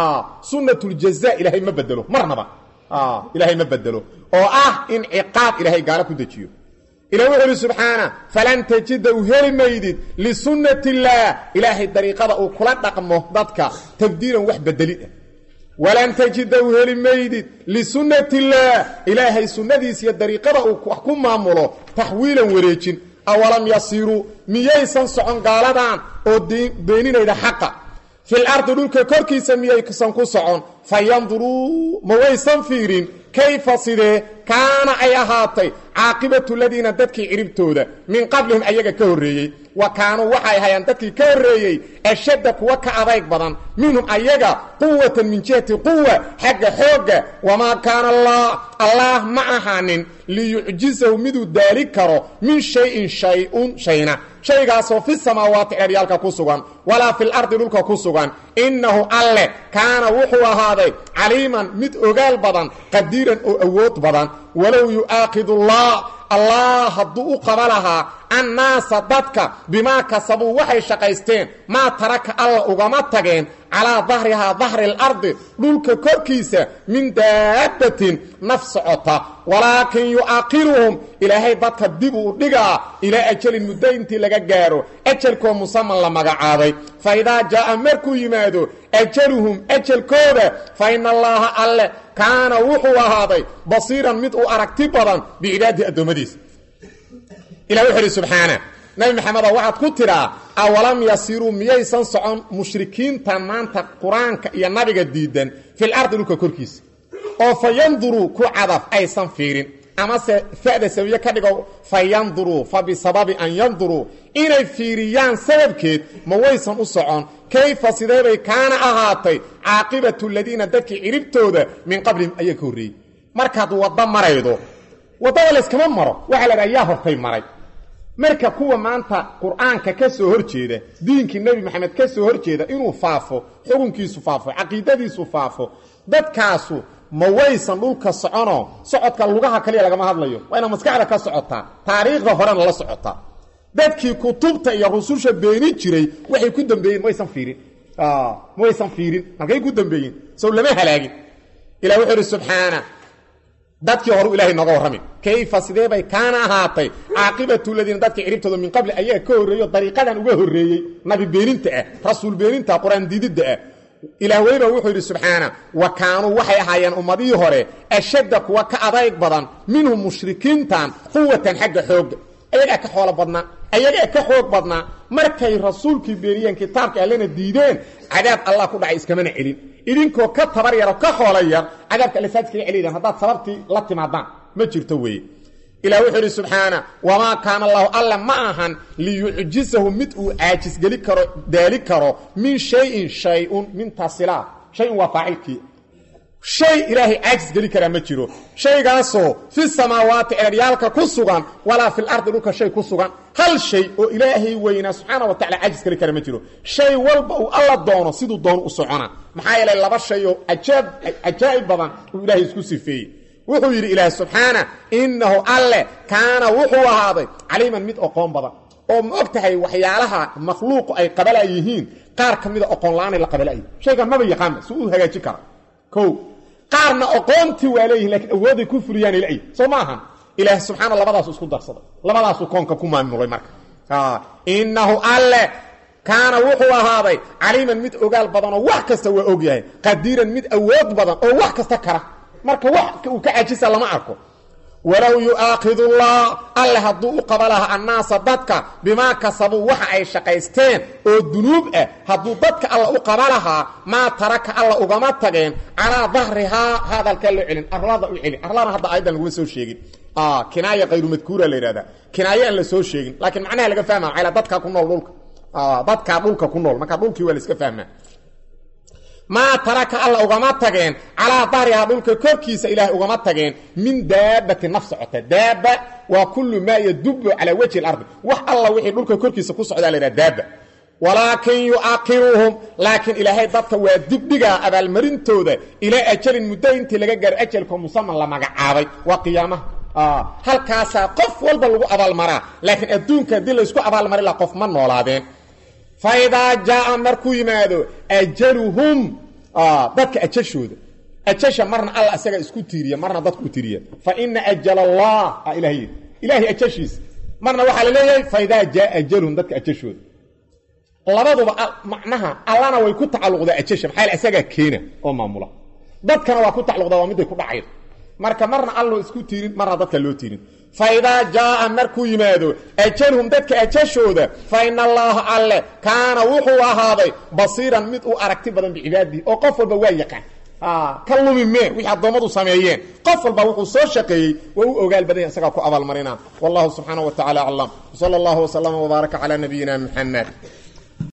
sunnatuljaza ilaahay ma bedelo marnaba ilaahay ma bedelo oo ah in ciqaab ilaahay gaalo ku dejiyo ilah wuxuu ihi subxaana falan tajida u heli maydid lisunnati illaah ilaahay dariiqada uu kula dhaqmo dadka tabdiilan wax bedelid ah walan tajida u heli maydid lisunnati illaah ilaahay sunnadiis iyo dariiqada uu wax ku maamulo taxwiilan wareejin awalam yasiruu miyaysan socon gaaladan oo beeninayda xaqa fil ardi dhulka korkiisa miyaysan ku socon fa yanduruu ma waysan fiirin kayfa sidee kaana ay ahaatay caaqibatu ladiina dadkii ciribtooda min qablihim ayaga ka horreeyey wa kaanuu waxay ahayaan dadkii ka horreeyey ashadda kuwa ka adayg badan minhum ayaga quwatan min jihati quwa xagga xoogga wamaa kaana allah allaah ma ahaanin liyucjizahu miduu daali karo min shayin shay-un shayna shaygaasoo fi samaawaati ceryaalka ku sugan walaa fil ardi dhulka ku sugan innahu alle kaana wuxuu ahaaday caliiman mid ogaal badan qadiiran oo awood badan walow yu'aakidu allah allah hadduu u qaba lahaa annaasa dadka bimaa kasabuu waxay shaqaysteen maa taraka alla ugama tageen calaa dahrihaa dahri alardi dhulka korkiisa min daabbatin naf socota walaakin yu'aakiruhum ilaahay dadka dib uu dhigaa ilaa ajalin muddo intii laga gaaro ajalkoo musaman la magacaabay fa idaa jaa'a markuu yimaado ajaluhum ajalkooda fa ina allaaha alle kaana wuxuu ahaaday basiiran mid uu aragti badan bicibaadihi addoommadiisa ilah wuxu uhi subxaana nabi maxamedo waxaad ku tidhaa awalam yasiruu miyaysan socon mushrikiinta maanta qur-aanka iyo nabiga diidan fil ardi dhulka korkiisa oo fa yanduruu ku cadaf aysan fiirin amase fa'da sabiye ka dhigo fa yanduruu fa bisababi an yanduruu inay fiiriyaan sababkeed ma waysan u socon kayfa sideebay kaana ahaatay caaqibatu ladiina dadkii ciribtooda min qablihim ayaa ka horreeyey markaad waddo maraydo waddada layskama maro waxaa la dhaha yaa hortay maray marka kuwa maanta qur-aanka ka soo hor jeeda diinkii nebi maxamed ka soo hor jeeda inuu faafo xukunkiisu faafo caqiidadiisu faafo dadkaasu ma waysan dhulka soconoo socodka lugaha kaliya lagama hadlayo waa ina maskaxda ka socotaa taariikhda horena la socotaa dadkii kutubta iyo rususha beeni jiray waxay ku dambeeyeen maysan fiirin maysan fiirin halkay ku dambeeyeen sow lama halaagin ilah wuxuu ihi subxaana dadkii horu ilahay nooga warrami kayfa sidee bay kaana ahaatay caaqibatu ladiina dadkii ciribtooda min qabli ayaa ka horreeyo dariiqadan uga horreeyey nabi beeninta ah rasuul beeninta qur-aan diididda ah ilaah weyba wuxuu yidhi subxaana wa kaanuu waxay ahaayeen ummadihii hore ashadda kuwa ka adayg badan minhum mushrikiintan quwatan xagga xoogga ayagaa ka xoolo badnaa ayagaa ka xoog badnaa markay rasuulkii beeniyeen kitaabka allena diideen cadaab allah ku dhacay iskamana celin idinkoo ka tabar yaro ka xoola yar cadaabka alle saad iskaga celiydaan haddaad sababtii la timaadaan ma jirto weeye ilah wuxuu idhi subxaana wamaa kaana allahu alla ma ahan liyucjisahu mid uu caajisgeli karo daali karo min shayin shay-un min tasilaa shay-un waa faacilkii shay ilaahay caajis geli karaa ma jiro shaygaasoo fi samaawaati ceeryaalka ku sugan walaa fil ardi dhulka shay ku sugan hal shay oo ilaahay weynaa subxaana wa tacala caajis geli kara ma jiro shay walba uu alla doono siduu doono u socona maxaa yeelay laba shay oo ajaab cajaa'ib badan uu ilaahay isku sifeeyey wuxuu yidhi ilaah subxaana innahu alle kaana wuxuu ahaaday caliiman mid oqoon badan oo ma og tahay waxyaalaha makhluuqu ay qabala yihiin qaar ka mida oqoon la-aanay la qabala'yi shaygan maba yaqaanba si uu hagaajin kara o qaarna oqoontii waa leeyihin lakiin awooday ku fuliyaan ilay soo ma ahan ilaah subxaana labadaasu isku darsaday labadaasuu koonka ku maamulay marka innahu alle kaana wuxuu ahaaday caliiman mid ogaal badan oo wax kasta waa og yahay qadiiran mid awood badan oo wax kasta kara marka wax uu ka cajisa lama arko walow yu'aakhidullah alle hadduu u qaba lahaa annaasa dadka bimaa kasabuu waxa ay shaqaysteen oo dunuub ah hadduu dadka alla u qaba lahaa maa taraka alla ugama tageen calaa dahrihaa hadalkaa loo celin arlada u celin arlana hadda ayadan laguma soo sheegin kinaaya kayru madkuura la yidhahda kinaayo aan la soo sheegin laakiin macnaha laga fahma maxaa dadkaa ku nool dhulka dadkaa dhulka ku nool marka dhulkii waa la iska fahmaa maa taraka alla ugama tageen calaa dahrihaa dhulka korkiisa ilaahay ugama tageen min daabati naf socota daaba waa kullu maa yadubu calaa wajhi اlardi wax alla wixii dhulka korkiisa ku socdaa la yidhaha daaba walaakin yu'akhiruhum laakiin ilaahay dadka waa dibdhigaa abaalmarintooda ilaa ajalin muddo intii laga gaaro ajalkoo musaman la magacaabay waa qiyaamaha halkaasaa qof walba lagu abaalmaraa laakiin adduunka haddii laysku abaalmari laha qof ma noolaadeen faidaa jaaa markuu yimaado ajaluhum dadka ajashooda ajasha marna alla isaga isku tiiriya marna dadku tiiriya fa ina ajal allah ilaah yidhi ilaahay ajashiisa marna waxaa la leeyahay faidaa jaaa ajaluhum dadka ajashooda labaduba macnaha allana way ku tacalluqdaa ajasha maxaa yeel isagaa keena oo maamula dadkana waa ku tacalluqdaa waa midday ku dhacaydo marka marna alloo isku tiirin marna dadka loo tiirin faidaa jaaa markuu yimaado ajalhum dadka ajashooda fa ina allaaha alle kaana wuxuu ahaaday basiiran mid u aragti badan bicibaadihi oo qof walba waa yaqaan ka lumi mee wixii addoommadu sameeyeen qof walba wuxuu soo shaqeeyey waa u ogaal badanya isagaa ku abaalmarina wallahu subxaana wa tacala aclam sala allahu waslama wbaaraka calaa nabiyina muxamed